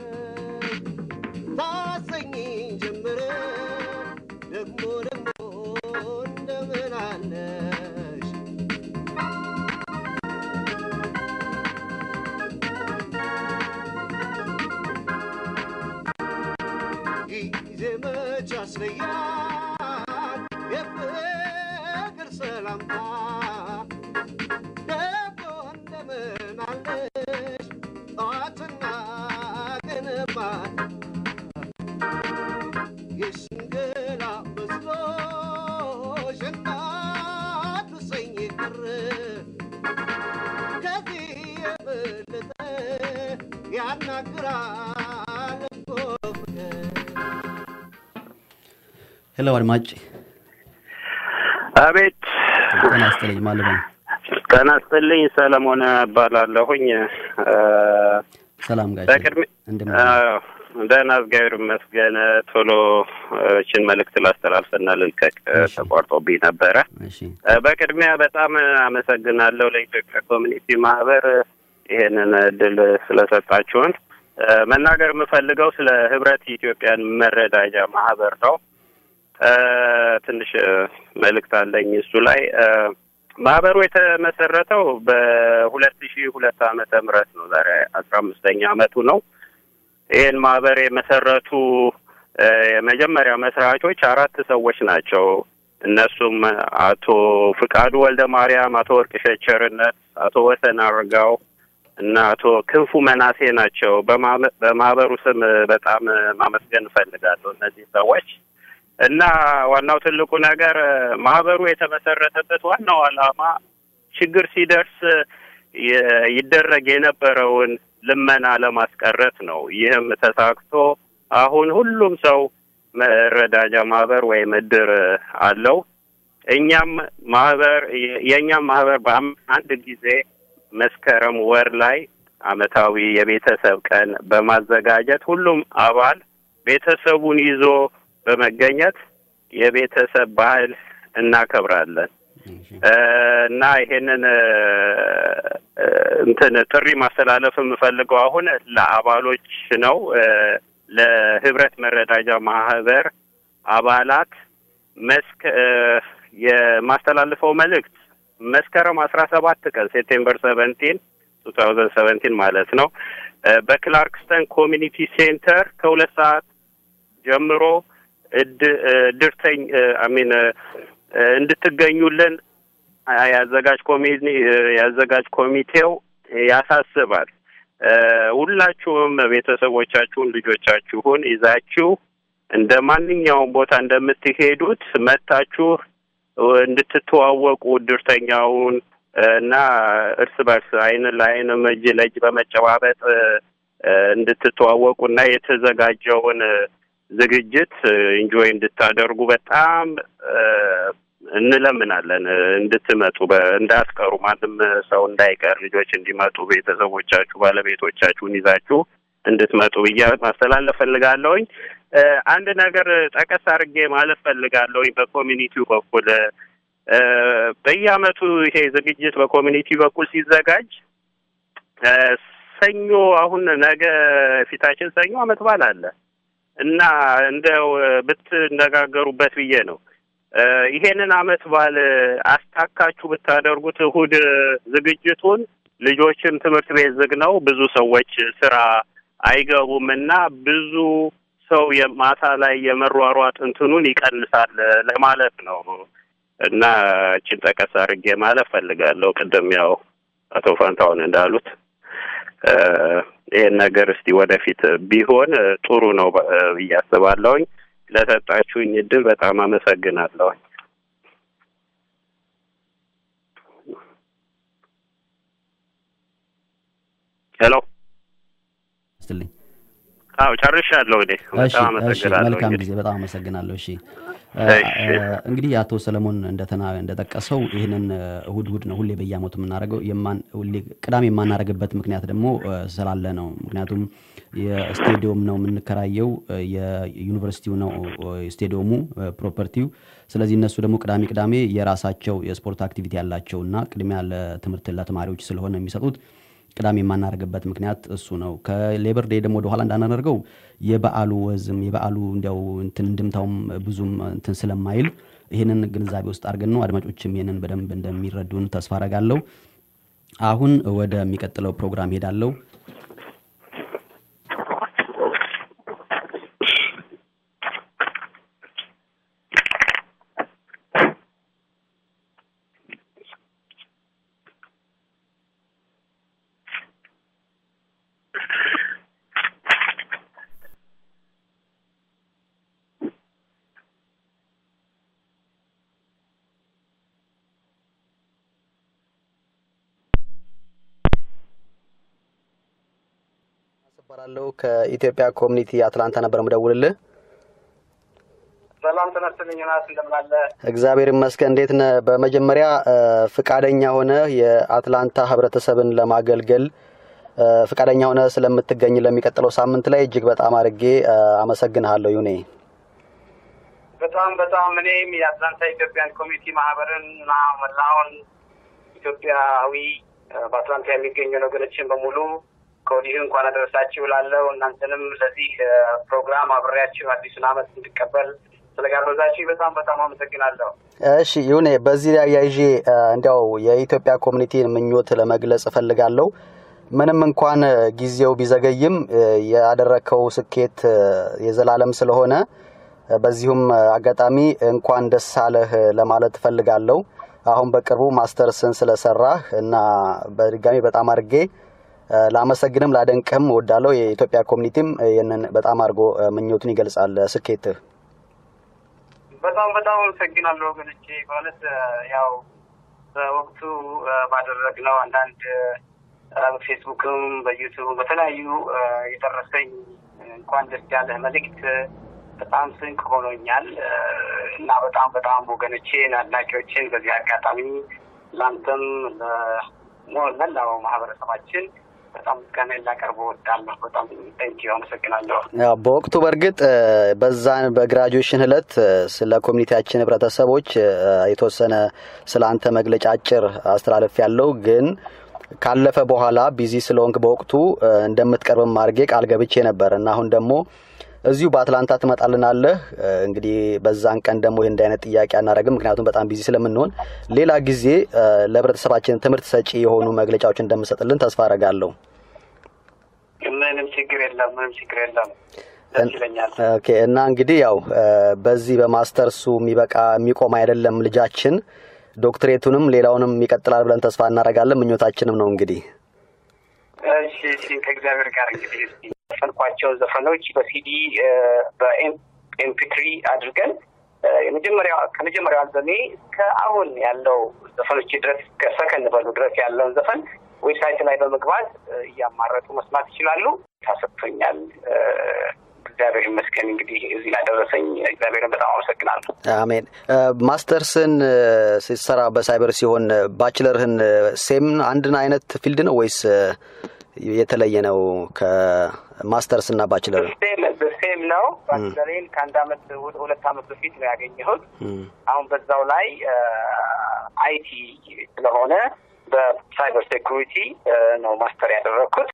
ታሰኝ ጀምረ ደሞ ደሞ እንደምን አለሽ ጊዜ መች ያስለያል የፍቅር ሰላምታ ደግሞ እንደምን አለሽ ጠዋትና ቀን ማታ ያናግራል እኮ ፍቅር ሄሎ አድማጭ አቤት ጤና ይስጥልኝ ማለት ነው። ጤና ይስጥልኝ። ሰለሞን እባላለሁኝ። እ፣ ሰላም ጋሽ በቅድሚ እንደምን አዎ፣ ደህና እግዚአብሔር ይመስገን። ቶሎ እችን መልእክት ላስተላልፍና ልልቀቅ እሺ። ተቋርጦብኝ ነበረ። እሺ እ፣ በቅድሚያ በጣም አመሰግናለሁ ለኢትዮጵያ ኮሚኒቲ ማህበር ይሄንን እድል ስለሰጣችሁን። እ፣ መናገር የምፈልገው ስለ ህብረት ኢትዮጵያን መረዳጃ ማህበር ነው። እ፣ ትንሽ እ፣ መልእክት አለኝ እሱ ላይ እ፣ ማህበሩ የተመሰረተው በሁለት ሺህ ሁለት ዓመተ ምህረት ነው። ዛሬ አስራ አምስተኛ አመቱ ነው። ይህን ማህበር የመሰረቱ እ፣ የመጀመሪያ መስራቾች አራት ሰዎች ናቸው። እነሱም አቶ ፍቃዱ ወልደ ማርያም፣ አቶ ወርቅሸት ቸርነት፣ አቶ ወሰን አርጋው እና አቶ ክንፉ መናሴ ናቸው። በማመ- በማህበሩ ስም በጣም ማመስገን እፈልጋለሁ እነዚህ ሰዎች እና ዋናው ትልቁ ነገር ማህበሩ የተመሰረተበት ዋናው ዓላማ ችግር ሲደርስ የ- ይደረግ የነበረውን ልመና ለማስቀረት ነው። ይህም ተሳክቶ አሁን ሁሉም ሰው መረዳጃ ማህበር ወይም እድር አለው። እኛም ማህበር የእኛም ማህበር በአመት አንድ ጊዜ መስከረም ወር ላይ አመታዊ የቤተሰብ ቀን በማዘጋጀት ሁሉም አባል ቤተሰቡን ይዞ በመገኘት የቤተሰብ ባህል እናከብራለን እሺ እ፣ እና ይሄንን እ፣ እ፣ እንትን ጥሪ ማስተላለፍ የምፈልገው አሁን ለአባሎች ነው እ፣ ለህብረት መረዳጃ ማህበር አባላት መስክ እ፣ የማስተላልፈው መልእክት መስከረም አስራ ሰባት ቀን ሴፕቴምበር ሰቨንቲን ቱ ታውዘንድ ሰቨንቲን ማለት ነው እ፣ በክላርክስተን ኮሚኒቲ ሴንተር ከሁለት ሰዓት ጀምሮ እድ እድርተኝ አሚን እንድትገኙልን አ- ያዘጋጅ ኮሚኒ ያዘጋጅ ኮሚቴው ያሳስባል። እ፣ ሁላችሁም ቤተሰቦቻችሁን ልጆቻችሁን ይዛችሁ እንደ ማንኛውም ቦታ እንደምትሄዱት መታችሁ እንድትተዋወቁ እድርተኛውን እ፣ እና እርስ በርስ አይን ለአይንም እጅ ለእጅ በመጨባበጥ እ፣ እ፣ እንድትተዋወቁ እና የተዘጋጀውን እ፣ ዝግጅት ኢንጆይ እንድታደርጉ በጣም እ፣ እንለምናለን። እ፣ እንድትመጡ በ- እንዳትቀሩ፣ ማንም ሰው እንዳይቀር፣ ልጆች እንዲመጡ፣ ቤተሰቦቻችሁ ባለቤቶቻችሁን ይዛችሁ እንድትመጡ ብዬ ማስተላለፍ ፈልጋለሁኝ። እ፣ አንድ ነገር ጠቀስ አድርጌ ማለት ፈልጋለሁኝ በኮሚኒቲው በኩል እ፣ በየአመቱ ይሄ ዝግጅት በኮሚኒቲ በኩል ሲዘጋጅ እ፣ ሰኞ አሁን ነገ ፊታችን ሰኞ አመት በዓል አለ እና እንደው እ፣ ብትነጋገሩበት ብዬ ነው። እ፣ ይሄንን አመት በዓል አስታካችሁ ብታደርጉት እሁድ ዝግጅቱን ልጆችም ትምህርት ቤት ዝግ ነው፣ ብዙ ሰዎች ስራ አይገቡም እና ብዙ ሰው የማታ ላይ የመሯሯጥ እንትኑን ይቀንሳል ለማለት ነው እና እችን ጠቀስ አድርጌ ማለት ፈልጋለሁ። ቅድም ያው አቶ ፋንታሁን እንዳሉት እ፣ ይሄን ነገር እስቲ ወደፊት ቢሆን እ፣ ጥሩ ነው ባ- እ፣ ብዬ አስባለሁኝ። ለሰጣችሁኝ እድል በጣም አመሰግናለሁኝ። ሄሎ ስትልኝ አዎ ጨርሻለሁ። እኔ እሺ በጣም እሺ አመሰግናለሁ። መልካም እንግዲህ ጊዜ በጣም አመሰግናለሁ እሺ እ፣ እሺ። እ፣ እንግዲህ አቶ ሰለሞን እንደተና እንደጠቀሰው ይህንን እ፣ እሁድ እሁድ ነው ሁሌ በየአመቱ የምናደርገው የማን ሁሌ ቅዳሜ የማናደርግበት ምክንያት ደግሞ እ፣ ስላለ ነው ምክንያቱም የስቴዲየም ነው የምንከራየው እ፣ የዩኒቨርሲቲው ነው እ፣ ስቴዲየሙ እ፣ ፕሮፐርቲው ስለዚህ እነሱ ደግሞ ቅዳሜ ቅዳሜ የራሳቸው የስፖርት አክቲቪቲ ያላቸው እና ቅድሚያ ለትምህርት ለተማሪዎች ስለሆነ የሚሰጡት ቅዳሜ የማናደርግበት ምክንያት እሱ ነው። ከሌበር ዴይ ደግሞ ወደኋላ እንዳናደርገው የበዓሉ ወዝም የበዓሉ እንዲያው እንትን እንድምታውም ብዙም እንትን ስለማይል ይህንን ግንዛቤ ውስጥ አድርገን ነው አድማጮችም ይህንን በደንብ እንደሚረዱን ተስፋ አረጋለሁ። አሁን ወደሚቀጥለው ፕሮግራም ሄዳለሁ። እባላለሁ ከኢትዮጵያ ኮሚኒቲ አትላንታ ነበር ምደውልልህ። ሰላም ተነስተልኝ ናት እንደምናለ እግዚአብሔር ይመስገን። እንዴት ነህ? በመጀመሪያ ፍቃደኛ ሆነ የአትላንታ ህብረተሰብን ለማገልገል ፍቃደኛ ሆነ ስለምትገኝ ለሚቀጥለው ሳምንት ላይ እጅግ በጣም አድርጌ አመሰግንሃለሁ ዩኔ። በጣም በጣም እኔም የአትላንታ ኢትዮጵያን ኮሚኒቲ ማህበርን እና መላውን ኢትዮጵያዊ በአትላንታ የሚገኙ ወገኖችን በሙሉ ከወዲሁ እንኳን አደረሳችሁ ላለው እናንተንም ለዚህ ፕሮግራም አብሬያችሁ አዲሱን ዓመት እንድቀበል ስለጋበዛችሁ በጣም በጣም አመሰግናለሁ። እሺ ይሁኔ፣ በዚህ ላይ አያይዤ እንዲያው የኢትዮጵያ ኮሚኒቲን ምኞት ለመግለጽ እፈልጋለሁ። ምንም እንኳን ጊዜው ቢዘገይም ያደረከው ስኬት የዘላለም ስለሆነ በዚሁም አጋጣሚ እንኳን ደስ አለህ ለማለት እፈልጋለሁ። አሁን በቅርቡ ማስተርስን ስለሰራህ እና በድጋሚ በጣም አድርጌ ላመሰግንም ላደንቅህም እወዳለሁ። የኢትዮጵያ ኮሚኒቲም ይህንን በጣም አድርጎ ምኞቱን ይገልጻል ስኬትህ። በጣም በጣም አመሰግናለሁ ወገኖቼ። በእውነት ያው በወቅቱ ባደረግነው አንዳንድ በፌስቡክም በዩቱብ በተለያዩ የደረሰኝ እንኳን ደስ ያለህ መልእክት በጣም ስንቅ ሆኖኛል እና በጣም በጣም ወገኖቼን አድናቂዎችን በዚህ አጋጣሚ ለአንተም ለመላው ማህበረሰባችን በጣም ምስጋና ላቀርብ እወዳለሁ። በጣም ጠንኪ አመሰግናለሁ። በወቅቱ በእርግጥ በዛን በግራጁዌሽን እለት ስለ ኮሚኒቲያችን ህብረተሰቦች የተወሰነ ስለ አንተ መግለጫ አጭር አስተላለፍ ያለው ግን ካለፈ በኋላ ቢዚ ስለሆንክ በወቅቱ እንደምትቀርብም አድርጌ ቃል ገብቼ ነበር እና አሁን ደግሞ እዚሁ በአትላንታ ትመጣልናለህ። እንግዲህ በዛን ቀን ደግሞ ይህ እንዲህ አይነት ጥያቄ አናደርግም፣ ምክንያቱም በጣም ቢዚ ስለምንሆን ሌላ ጊዜ ለህብረተሰባችን ትምህርት ሰጪ የሆኑ መግለጫዎች እንደምሰጥልን ተስፋ አረጋለሁ። ምንም ችግር የለም፣ ምንም ችግር የለም። ደስ ይለኛል። ኦኬ እና እንግዲህ ያው በዚህ በማስተርሱ የሚበቃ የሚቆም አይደለም ልጃችን ዶክትሬቱንም ሌላውንም ይቀጥላል ብለን ተስፋ እናደርጋለን። ምኞታችንም ነው እንግዲህ እሺ፣ እሺ ከእግዚአብሔር ጋር እንግዲህ እስኪ የዘፈንኳቸው ዘፈኖች በሲዲ በኤምፒትሪ አድርገን የመጀመሪያው ከመጀመሪያው አልበሜ እስከ አሁን ያለው ዘፈኖች ድረስ እስከ ሰከንድ በሉ ድረስ ያለውን ዘፈን ዌብሳይት ላይ በመግባት እያማረጡ መስማት ይችላሉ። ታሰጥቶኛል። እግዚአብሔር ይመስገን። እንግዲህ እዚህ ላደረሰኝ እግዚአብሔርን በጣም አመሰግናለሁ። አሜን። ማስተርስን ሲሰራ በሳይበር ሲሆን ባችለርህን ሴም አንድን አይነት ፊልድ ነው ወይስ የተለየ ነው? ከማስተርስ እና ባችለር ሴም ነው። ባችለሬን ከአንድ አመት ሁለት አመት በፊት ነው ያገኘሁት። አሁን በዛው ላይ አይቲ ስለሆነ በሳይበር ሴኩሪቲ ነው ማስተር ያደረግኩት።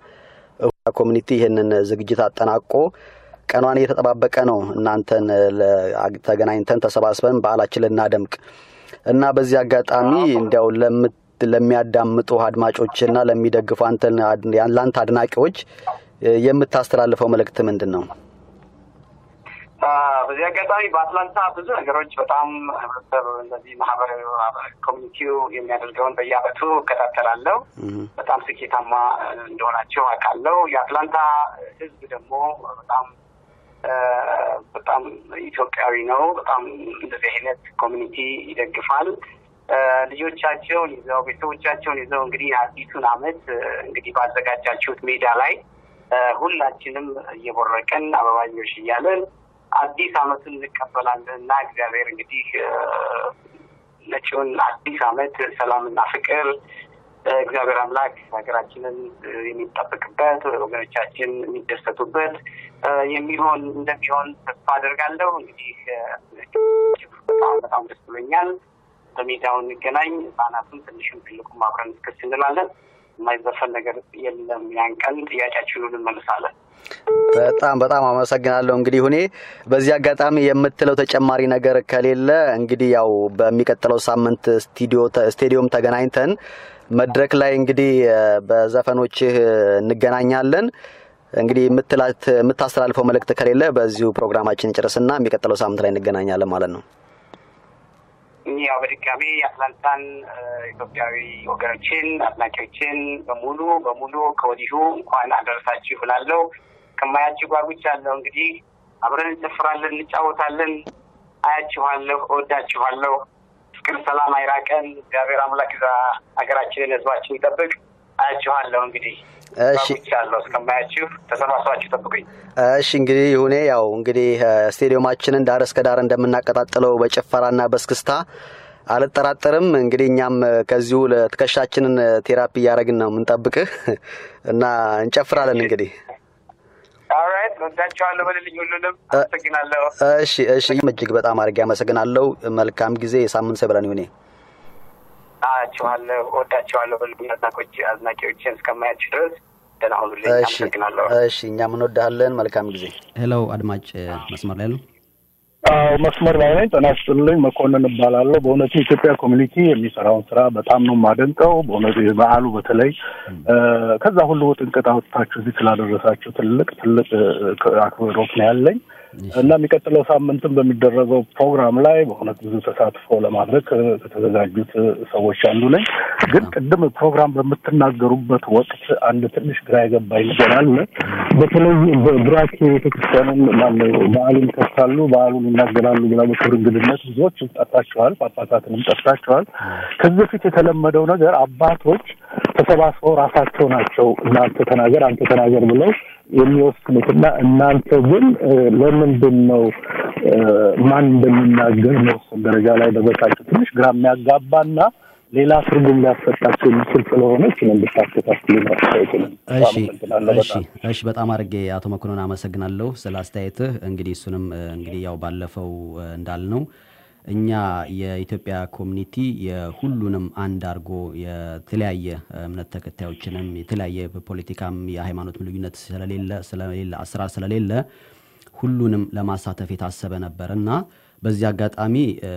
ኮሚኒቲ ይህንን ዝግጅት አጠናቆ ቀኗን እየተጠባበቀ ነው። እናንተን ተገናኝተን ተሰባስበን በዓላችን ልናደምቅ እና በዚህ አጋጣሚ እንዲያው ለሚያዳምጡ አድማጮችና ለሚደግፉ አንተን ለአንተ አድናቂዎች የምታስተላልፈው መልእክት ምንድን ነው? በዚህ አጋጣሚ በአትላንታ ብዙ ነገሮች በጣም ህብረተሰብ እነዚህ ማህበራዊ ኮሚኒቲው የሚያደርገውን በየአመቱ እከታተላለሁ። በጣም ስኬታማ እንደሆናቸው አውቃለሁ። የአትላንታ ህዝብ ደግሞ በጣም በጣም ኢትዮጵያዊ ነው። በጣም እንደዚህ አይነት ኮሚኒቲ ይደግፋል። ልጆቻቸውን ይዘው ቤተሰቦቻቸውን ይዘው እንግዲህ አዲሱን አመት እንግዲህ ባዘጋጃችሁት ሜዳ ላይ ሁላችንም እየቦረቀን አበባኞሽ እያለን አዲስ አመቱን እንቀበላለን እና እግዚአብሔር እንግዲህ መጪውን አዲስ አመት ሰላምና ፍቅር እግዚአብሔር አምላክ ሀገራችንን የሚጠብቅበት ወገኖቻችን የሚደሰቱበት የሚሆን እንደሚሆን ተስፋ አደርጋለሁ። እንግዲህ በጣም በጣም ደስ ብሎኛል። በሜዳው እንገናኝ። ህጻናቱም ትንሹም ትልቁም አብረን እስክስ እንላለን። የማይዘፈን ነገር የለም። ያን ቀን ጥያቄያችሁን እንመልሳለን። በጣም በጣም አመሰግናለሁ። እንግዲህ ሁኔ በዚህ አጋጣሚ የምትለው ተጨማሪ ነገር ከሌለ እንግዲህ ያው በሚቀጥለው ሳምንት ስቴዲዮም ተገናኝተን መድረክ ላይ እንግዲህ በዘፈኖችህ እንገናኛለን። እንግዲህ የምትላት የምታስተላልፈው መልእክት ከሌለ በዚሁ ፕሮግራማችን ጨርስና የሚቀጥለው ሳምንት ላይ እንገናኛለን ማለት ነው። ያው በድጋሚ የአትላንታን ኢትዮጵያዊ ወገኖችን አድናቂዎችን በሙሉ በሙሉ ከወዲሁ እንኳን አደረሳችሁ እላለሁ። ከማያችሁ ጓጉቻለሁ። እንግዲህ አብረን እንጨፍራለን፣ እንጫወታለን። አያችኋለሁ፣ እወዳችኋለሁ። ፍቅር፣ ሰላም አይራቀን። እግዚአብሔር አምላክ ዛ ሀገራችንን፣ ህዝባችን ይጠብቅ። አያችኋለሁ እንግዲህ እሺ ያለው እስከማያችሁ ተሰባስባችሁ ጠብቁኝ። እሺ እንግዲህ ይሁኔ ያው እንግዲህ እ፣ ስቴዲየማችንን ዳር እስከ ዳር እንደምናቀጣጥለው በጭፈራና በስክስታ አልጠራጠርም። እንግዲህ እኛም እ፣ ከዚሁ ለትከሻችንን እ፣ ቴራፒ እያደረግን ነው የምንጠብቅህ እና እንጨፍራለን እንግዲህ ኦልራይት ወዳችኋለሁ በልልኝ ሁሉንም አመሰግናለሁ። እሺ እሺ እጅግ በጣም አድርጌ አመሰግናለሁ። መልካም ጊዜ። የሳምንት ሰው ይበለን ይሁኔ። አያችኋለሁ፣ ወዳችኋለሁ በልልኝ አድናቆች አዝናቂዎችን እስከማያችሁ ድረስ ደህና ሁኑልኝ። እሺ አመሰግናለሁ። እሺ እኛም እንወዳለን። መልካም ጊዜ። ሄሎ አድማጭ መስመር ላይ ነው። አዎ መስመር ላይ ነኝ። ጤና ይስጥልኝ። መኮንን እባላለሁ። በእውነቱ የኢትዮጵያ ኮሚኒቲ የሚሰራውን ስራ በጣም ነው የማደንቀው። በእውነቱ የበዓሉ በተለይ እ፣ ከዛ ሁሉ ጥንቅጥ አውጥታችሁ እዚህ ስላደረሳችሁ ትልቅ ትልቅ እ፣ አክብሮት ነው ያለኝ እና የሚቀጥለው ሳምንትም በሚደረገው ፕሮግራም ላይ በእውነት ብዙ ተሳትፎ ለማድረግ እ፣ ከተዘጋጁት እ፣ ሰዎች አንዱ ነኝ። ግን ቅድም ፕሮግራም በምትናገሩበት ወቅት አንድ ትንሽ ግራ የገባኝ ነገር አለ። በተለይ በብራኬ ቤተክርስቲያንን ማነው በዓሉን ይከፍታሉ፣ በዓሉን ይናገራሉ ብላ በክብር እንግድነት ብዙዎች ጠርታችኋል፣ ጳጳሳትንም ጠርታችኋል። ከዚህ በፊት የተለመደው ነገር አባቶች ተሰባስበው ራሳቸው ናቸው እናንተ ተናገር አንተ ተናገር ብለው የሚወስኑትና እናንተ ግን እ፣ ለምንድን ነው እ፣ ማን እንደሚናገር መወሰን ደረጃ ላይ ደረሳችሁ? ትንሽ ግራ የሚያጋባና ሌላ ትርጉም ሊያሰጣቸው የሚችል ስለሆነ እችን እንድታስተካክሉ ነው አስተያየት እሺ እሺ እሺ በጣም አድርጌ አቶ መኮንን አመሰግናለሁ ስለ አስተያየትህ። እንግዲህ እሱንም እ፣ እንግዲህ ያው ባለፈው እ፣ እንዳልነው እኛ የኢትዮጵያ ኮሚኒቲ የሁሉንም አንድ አድርጎ የተለያየ እምነት ተከታዮችንም የተለያየ በፖለቲካም የሃይማኖት ልዩነት ስለሌለ ስለሌለ አሰራር ስለሌለ ሁሉንም ለማሳተፍ የታሰበ ነበር እና በዚህ አጋጣሚ እ፣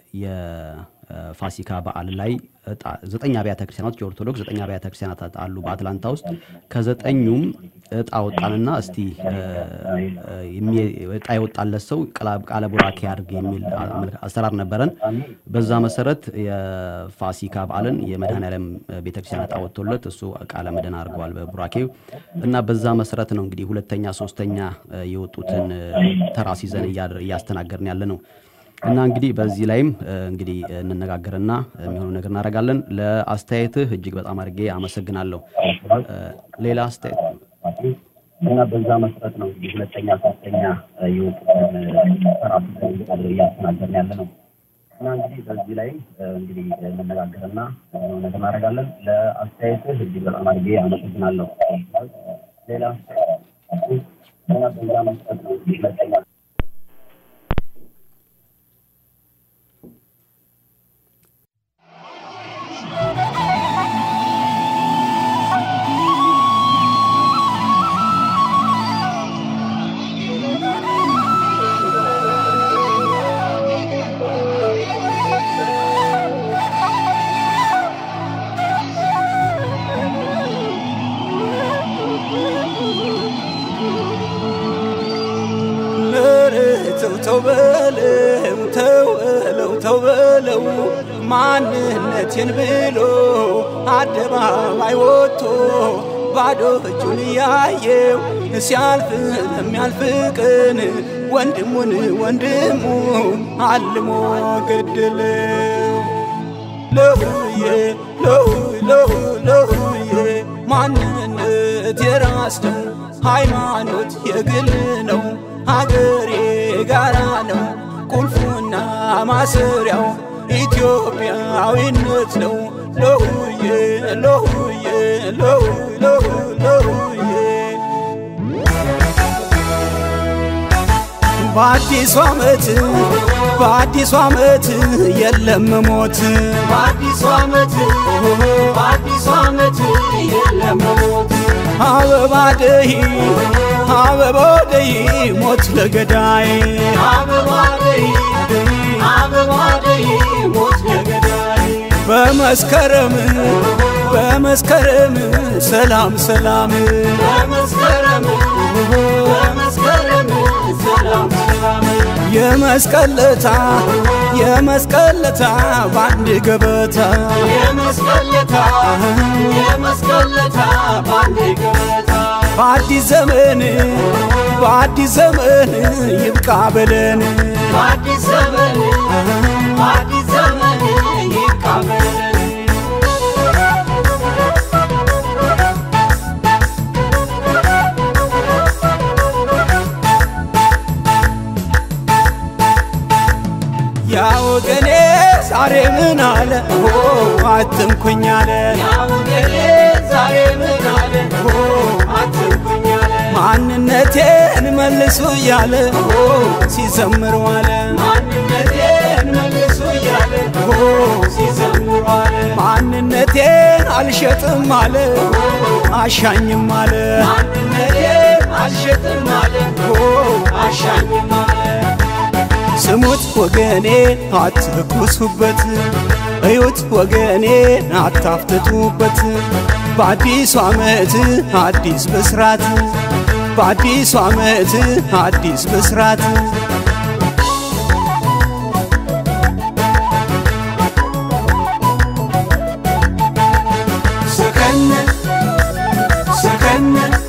የፋሲካ በዓል ላይ እጣ ዘጠኝ አብያተ ክርስቲያናት የኦርቶዶክስ ዘጠኝ አብያተ ክርስቲያናት አሉ በአትላንታ ውስጥ ከዘጠኙም እጣ ወጣንና እስቲ እ፣ እ፣ የሚ- እጣ የወጣለት ሰው ቃለ- ቃለ ቡራኬ ያድርግ የሚል አመልክ- አሰራር ነበረን። በዛ መሰረት የፋሲካ በዓልን የመድኃኔዓለም ቤተክርስቲያን እጣ ወጥቶለት እሱ ቃለ ምዕዳን አድርገዋል በቡራኬው እና በዛ መሰረት ነው እንግዲህ ሁለተኛ ሶስተኛ እ፣ የወጡትን እ፣ ተራስ ይዘን እያደር- እያስተናገርን ያለ ነው። እና እንግዲህ በዚህ ላይም እ፣ እንግዲህ እንነጋገርና የሚሆኑ ነገር እናደርጋለን። ለአስተያየትህ እጅግ በጣም አድርጌ አመሰግናለሁ። እ፣ ሌላ አስተያየት እና በዛ መሰረት ነው እንግዲህ ሁለተኛ ሶስተኛ የወጡትን ተራስ ይዘን እያስተናገርን ያለ ነው። እና እንግዲህ በዚህ ላይ እ፣ እንግዲህ እንነጋገርና የሚሆኑ ነገር እናደርጋለን። ለአስተያየትህ እጅግ በጣም አድርጌ አመሰግናለሁ። ሌላ አስተያየት እና በዛ መሰረት ነው እንግዲህ ሁለተኛ ኧረ ተው ተው በለው ተው በለው ተው በለው ማንነቴን ብሎ አደባባይ ወጥቶ ባዶ እጁን እያየው ሲያልፍ ለሚያልፍ ቀን ወንድሙን ወንድሙ አልሞ ገደለው። ለሁዬ ለሁይ ለሁይ ለሁዬ ማንነት የራስ ነው፣ ሃይማኖት የግል ነው፣ ሀገሬ ጋራ ነው። ቁልፉና ማሰሪያው ኢትዮጵያዊነት ነው። ለሁዬ ለሁዬ ለሁይ ለሁይ ለሁዬ በአዲሱ ዓመት በአዲሱ ዓመት የለም ሞት በአዲሱ ዓመት በአዲሱ ዓመት የለም ሞት አበባ ደይ አበባ ደይ ሞት ለገዳይ አበባ ደይ አበባ ደይ ሞት ለገዳይ በመስከረም በመስከረም ሰላም ሰላም በመስከረም በመስከረም ሰላም ሰላም የመስቀለታ የመስቀለታ በአንድ ገበታ የመስቀለታ የመስቀለታ በአንድ ገበታ በአዲስ ዘመን በአዲስ ዘመን ይብቃ በለን በአዲስ ዘመን በአዲስ ዘመን ይብቃ በለን ዛሬ ምን አለ ኦ አትንኩኝ አለ ያውገሌ ዛሬ ምን አለ ኦ አትንኩኝ አለ ማንነቴን መልሱ እያለ ኦ ሲዘምር ዋለ ማንነቴን መልሱ እያለ ኦ ሲዘምር ዋለ ማንነቴን አልሸጥም አለ አሻኝም አለ ማንነቴን አልሸጥም አለ ኦ አሻኝም አለ ስሙት ወገኔ አትኩሱበት፣ እዩት ወገኔ አታፍትቱበት። በአዲሱ ዓመት አዲስ ብስራት፣ በአዲሱ ዓመት አዲስ ብስራት። ሰከን ሰከን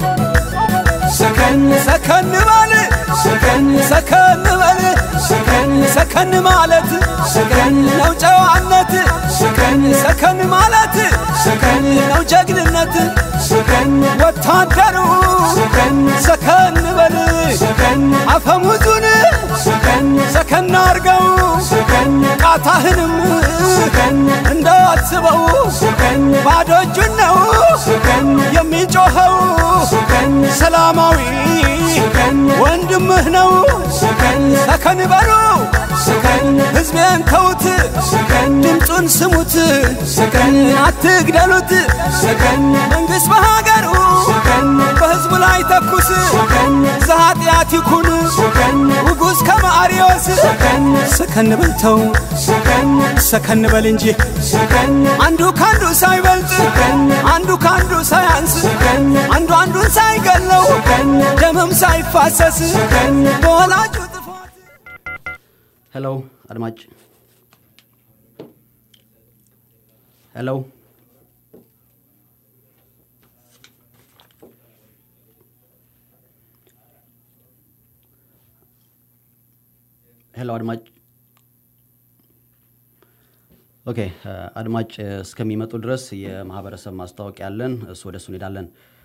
ሰከን ሰከን በል ሰከን ሰከን በል ሰከን ሰከን ማለት ሰከን ነው ጨዋነት ሰከን ሰከን ማለት ሰከን ነው ጀግንነት ሰከን ወታደሩ ሰከን ሰከን በል ሰከን አፈሙዙን ሰከን ሰከን አርገው ሰከን ቃታህንም ሰከን እንዳትስበው ሰከን ባዶ እጁን ነው ሰከን የሚጮኸው ሰከን ሰላማዊ ሰከን ወንድምህ ነው ሰከን ሰከን በሉ ሰከን ሕዝቤን ተዉት ሰከን ድምፁን ስሙት ሰከን አትግደሉት ሰከን መንግሥት በሀገሩ ሰከን በሕዝቡ ላይ ተኩስ ሰከን ዘኃጢአት ይኩን ሰከን ውጉዝ ከመአርዮስ ሰከን ሰከን በልተው ሰከን ሰከን በል እንጂ ሰከን አንዱ ካንዱ ሳይበልጥ ሰከን አንዱ ካንዱ ሳያንስ ሰከን አንዱ አንዱን ሳይገለው ሰከን ደምም ሳይፋሰስ ሰከን በወላጁ ጥፋት ሄሎ አድማጭ ሄሎ ሄሎ አድማጭ ኦኬ አድማጭ እስከሚመጡ ድረስ የማህበረሰብ ማስታወቂያ አለን። እሱ ወደ እሱ እንሄዳለን።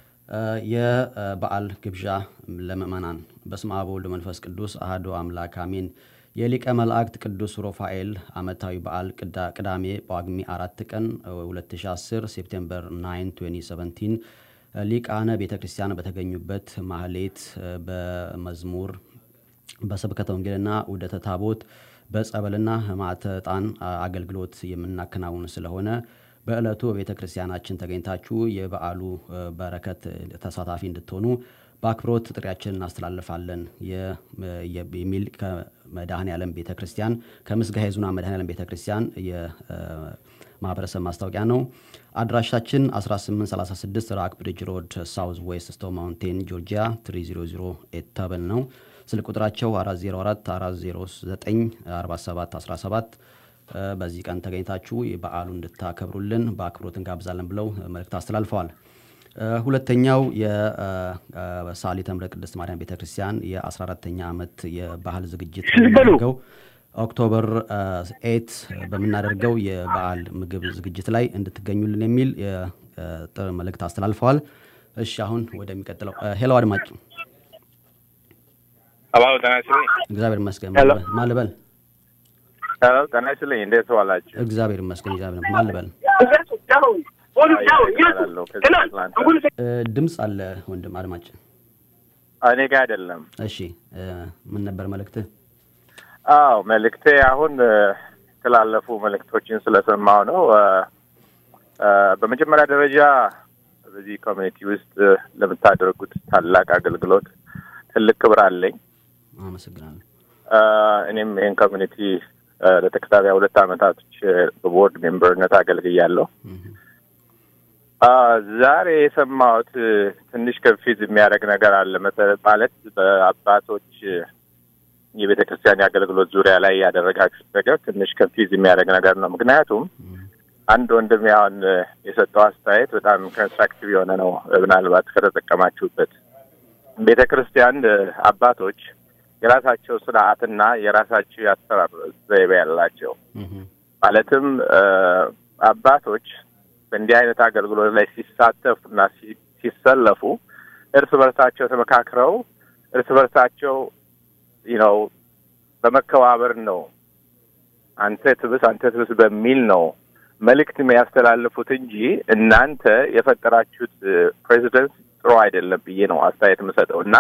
የበዓል ግብዣ ለምእመናን በስመ አብ ወወልድ ወመንፈስ ቅዱስ አሐዱ አምላክ አሜን። የሊቀ መላእክት ቅዱስ ሩፋኤል ዓመታዊ በዓል ቅዳ- ቅዳሜ ጳጉሜ አራት ቀን 2010 ሴፕቴምበር 9 2017 ሊቃነ ቤተ ክርስቲያን በተገኙበት ማህሌት በመዝሙር በስብከተ ወንጌልና ውደተ ታቦት በጸበልና ሕማማተ ዕጣን አገልግሎት የምናከናውን ስለሆነ በዕለቱ በቤተ ክርስቲያናችን ተገኝታችሁ የበዓሉ እ፣ በረከት ተሳታፊ እንድትሆኑ በአክብሮት ጥሪያችን እናስተላልፋለን የ- የ- የሚል ከመድኃኔ ዓለም ቤተ ክርስቲያን ከምስጋ ሄዙና መድኃኔ ዓለም ቤተ ክርስቲያን የማህበረሰብ ማስታወቂያ ነው። አድራሻችን 1836 ራክ ብሪጅ ሮድ ሳውዝ ዌስት ስቶ ማውንቴን ጆርጂያ 300 ተብል ነው። ስልክ ቁጥራቸው 404 409 47 17 በዚህ ቀን ተገኝታችሁ በዓሉ እንድታከብሩልን በአክብሮት እንጋብዛለን ብለው መልእክት አስተላልፈዋል። እ፣ ሁለተኛው የሳሊተ ምሕረት ቅድስት ማርያም ቤተክርስቲያን የ14ተኛ ዓመት የባህል ዝግጅት በምናደርገው ኦክቶበር ኤት በምናደርገው የበዓል ምግብ ዝግጅት ላይ እንድትገኙልን የሚል የጥር መልእክት አስተላልፈዋል። እሺ አሁን ወደሚቀጥለው እ፣ ሄሎ አድማጭ አባው ጤና ይስጥልኝ። እግዚአብሔር ይመስገን ሄሎ። ማልበል ሄሎ ጤና ይስጥልኝ። እንዴት ዋላችሁ? እግዚአብሔር ይመስገን እግዚአብሔር ማልበል ይባላለሁ ከዚህ አትላንታ። እ፣ ድምፅ አለ ወንድም አድማጭ እኔ ጋር አይደለም። እሺ እ፣ ምን ነበር መልእክትህ? አዎ መልእክቴ አሁን እ፣ የተላለፉ መልእክቶችን ስለሰማሁ ነው። እ፣ እ፣ በመጀመሪያ ደረጃ በዚህ ኮሚኒቲ ውስጥ እ፣ ለምታደርጉት ታላቅ አገልግሎት ትልቅ ክብር አለኝ። አመሰግናለሁ። እ፣ እኔም ይህን ኮሚኒቲ እ፣ ለተከታታይ ሁለት ዓመታቶች እ፣ በቦርድ ሜምበርነት አገልግያለሁ። አ ዛሬ የሰማሁት እ፣ ትንሽ ከፊት የሚያደርግ ነገር አለ። መሰረት ማለት በአባቶች እ፣ የቤተ ክርስቲያን የአገልግሎት ዙሪያ ላይ ያደረጋችሁት ነገር ትንሽ ከፊዝ የሚያደርግ ነገር ነው። ምክንያቱም አንድ ወንድም ያሁን እ፣ የሰጠው አስተያየት በጣም ኮንስትራክቲቭ የሆነ ነው። ምናልባት ከተጠቀማችሁበት ቤተ ክርስቲያን እ፣ አባቶች የራሳቸው ስርዓትና የራሳቸው የአሰራር ዘይቤ ያላቸው ማለትም እ፣ አባቶች በእንዲህ አይነት አገልግሎት ላይ ሲሳተፉ እና ሲ- ሲሰለፉ እርስ በርሳቸው ተመካክረው እርስ በርሳቸው ነው በመከባበር ነው አንተ ትብስ አንተ ትብስ በሚል ነው መልእክት የሚያስተላልፉት እንጂ እናንተ የፈጠራችሁት ፕሬዚደንት ጥሩ አይደለም ብዬ ነው አስተያየት የምሰጠው እና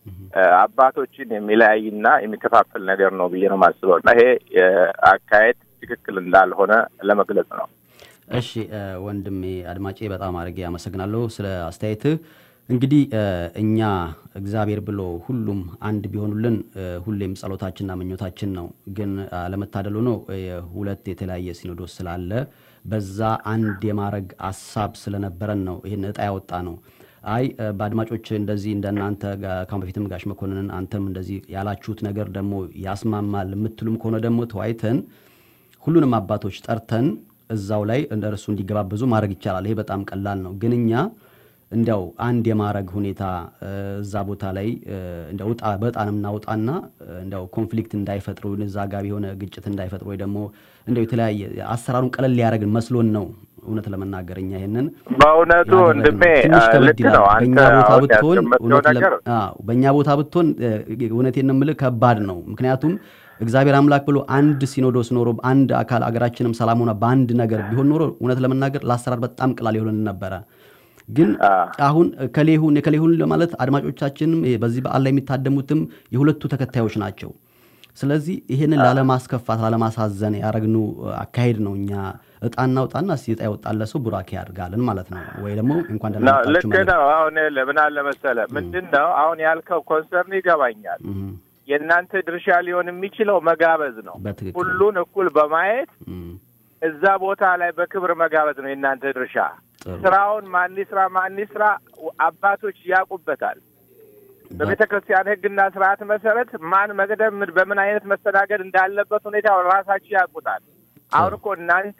አባቶችን የሚለያይና የሚከፋፍል ነገር ነው ብዬ ነው የማስበው እና ይሄ አካሄድ ትክክል እንዳልሆነ ለመግለጽ ነው። እሺ ወንድሜ አድማጬ በጣም አድርጌ አመሰግናለሁ ስለ አስተያየትህ። እንግዲህ እኛ እግዚአብሔር ብሎ ሁሉም አንድ ቢሆኑልን ሁሌም ጸሎታችንና ምኞታችን ነው። ግን አለመታደሉ ነው ሁለት የተለያየ ሲኖዶስ ስላለ በዛ አንድ የማድረግ አሳብ ስለነበረን ነው ይህን እጣ ያወጣ ነው። አይ በአድማጮች እንደዚህ እንደናንተ ካሁን በፊትም ጋሽ መኮንንን አንተም እንደዚህ ያላችሁት ነገር ደግሞ ያስማማል የምትሉም ከሆነ ደግሞ ተወያይተን ሁሉንም አባቶች ጠርተን እዛው ላይ እንደ እርሱ እንዲገባበዙ ማድረግ ይቻላል። ይሄ በጣም ቀላል ነው። ግን እኛ እንዲያው አንድ የማድረግ ሁኔታ እዛ ቦታ ላይ እንዲያው ውጣ በጣም እናውጣና እንዲያው ኮንፍሊክት እንዳይፈጥሩ እዛ ጋር የሆነ ግጭት እንዳይፈጥሩ ወይ ደግሞ እንዲያው የተለያየ አሰራሩን ቀለል ሊያደርግን መስሎን ነው እውነት ለመናገር እኛ ይሄንን በእውነቱ ወንድሜ ልክ ነው። አንተ አሁን ያስቀመጥከው ነገር በእኛ ቦታ ብትሆን እውነቴን ነው የምልህ ከባድ ነው። ምክንያቱም እግዚአብሔር አምላክ ብሎ አንድ ሲኖዶስ ኖሮ አንድ አካል አገራችንም ሰላም ሆና በአንድ ነገር ቢሆን ኖሮ እውነት ለመናገር ለአሰራር በጣም ቅላል ይሆንን ነበረ። ግን አሁን ከሌሁን የከሌሁን ለማለት አድማጮቻችንም በዚህ በዓል ላይ የሚታደሙትም የሁለቱ ተከታዮች ናቸው። ስለዚህ ይህንን ላለማስከፋት ላለማሳዘን ያረግኑ አካሄድ ነው። እኛ እጣ እናውጣና እስኪ እጣ የወጣለ ሰው ቡራኬ ያድርጋልን ማለት ነው። ወይ ደግሞ እንኳን ደህና ልክ ነው። አሁን ለምን አለ መሰለህ ምንድን ነው አሁን ያልከው ኮንሰርን ይገባኛል። የእናንተ ድርሻ ሊሆን የሚችለው መጋበዝ ነው። ሁሉን እኩል በማየት እዛ ቦታ ላይ በክብር መጋበዝ ነው የእናንተ ድርሻ። ስራውን ማን ስራ ማን ስራ አባቶች ያውቁበታል። በቤተ ክርስቲያን ሕግና ስርዓት መሰረት ማን መቅደም በምን አይነት መስተናገድ እንዳለበት ሁኔታ ራሳችሁ ያውቁታል። አሁን እኮ እናንተ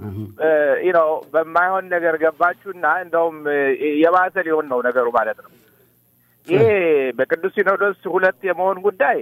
ነው በማይሆን ነገር ገባችሁና እንደውም የባሰ ሊሆን ነው ነገሩ ማለት ነው። ይሄ በቅዱስ ሲኖዶስ ሁለት የመሆን ጉዳይ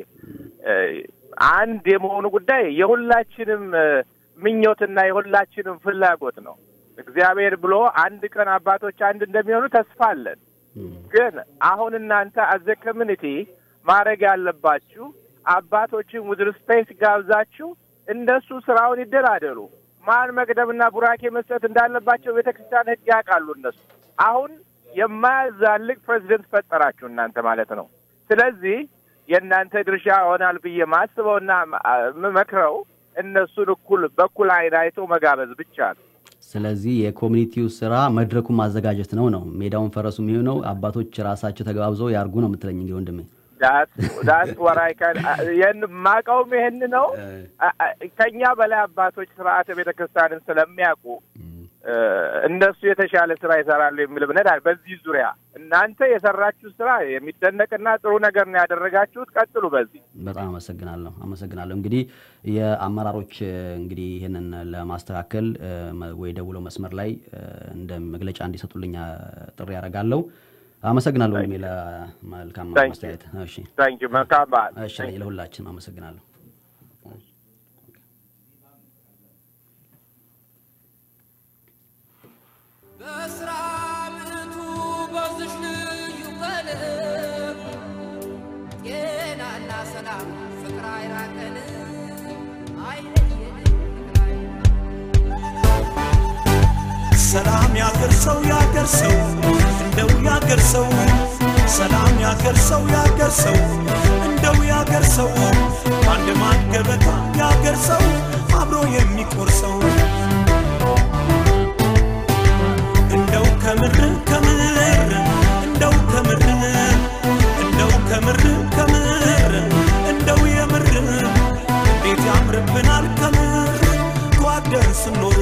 አንድ የመሆኑ ጉዳይ የሁላችንም ምኞትና የሁላችንም ፍላጎት ነው። እግዚአብሔር ብሎ አንድ ቀን አባቶች አንድ እንደሚሆኑ ተስፋ አለን። ግን አሁን እናንተ አዘ ኮሚኒቲ ማድረግ ያለባችሁ አባቶችን ውድ ሪስፔክት ጋብዛችሁ እንደሱ ስራውን ይደራደሩ። ማን መቅደምና ቡራኬ መስጠት እንዳለባቸው ቤተ ክርስቲያን ህግ ያውቃሉ እነሱ። አሁን የማያዛልቅ ፕሬዚደንት ፈጠራችሁ እናንተ ማለት ነው። ስለዚህ የእናንተ ድርሻ ይሆናል ብዬ ማስበውና የምመክረው እነሱን እኩል በኩል አይን አይቶ መጋበዝ ብቻ ነው። ስለዚህ የኮሚኒቲው ስራ መድረኩን ማዘጋጀት ነው ነው ሜዳውን ፈረሱ የሚሆነው አባቶች ራሳቸው ተገባብዘው ያርጉ ነው የምትለኝ እንግዲህ ወንድሜ። ዳት ወራይ ማቀውም ይህን ነው። ከኛ በላይ አባቶች ስርዓተ ቤተ ክርስቲያንን ስለሚያውቁ እነሱ የተሻለ ስራ ይሰራሉ የሚል እምነት አለ። በዚህ ዙሪያ እናንተ የሰራችሁ ስራ የሚደነቅና ጥሩ ነገር ነው ያደረጋችሁት። ቀጥሉ በዚህ። በጣም አመሰግናለሁ አመሰግናለሁ። እንግዲህ የአመራሮች እንግዲህ ይህንን ለማስተካከል ወይ ደውሎ መስመር ላይ እንደ መግለጫ እንዲሰጡልኝ ጥሪ ያደርጋለሁ። አመሰግናለሁ ወንድሜ ለመልካም ማስተያየት። እሺ መልካም በዓል። እሺ ለሁላችን አመሰግናለሁ። በስራ ምቱ በዝሽ ልዩ ቀለም ጤናና ሰላም ፍቅር አይራቀን አይለየን ሰላም ያገር ሰው ያገር ሰው እንደው ያገር ሰው ሰላም ያገር ሰው ያገር ሰው እንደው ያገር ሰው በአንድ ማን ገበታ ያገር ሰው አብሮ የሚቆርሰው እንደው ከምር ከምር እንደው ከምር እንደው ከምር ከምር እንደው የምር እንዴት ያምርብናል ከምር ተዋደን ስንኖር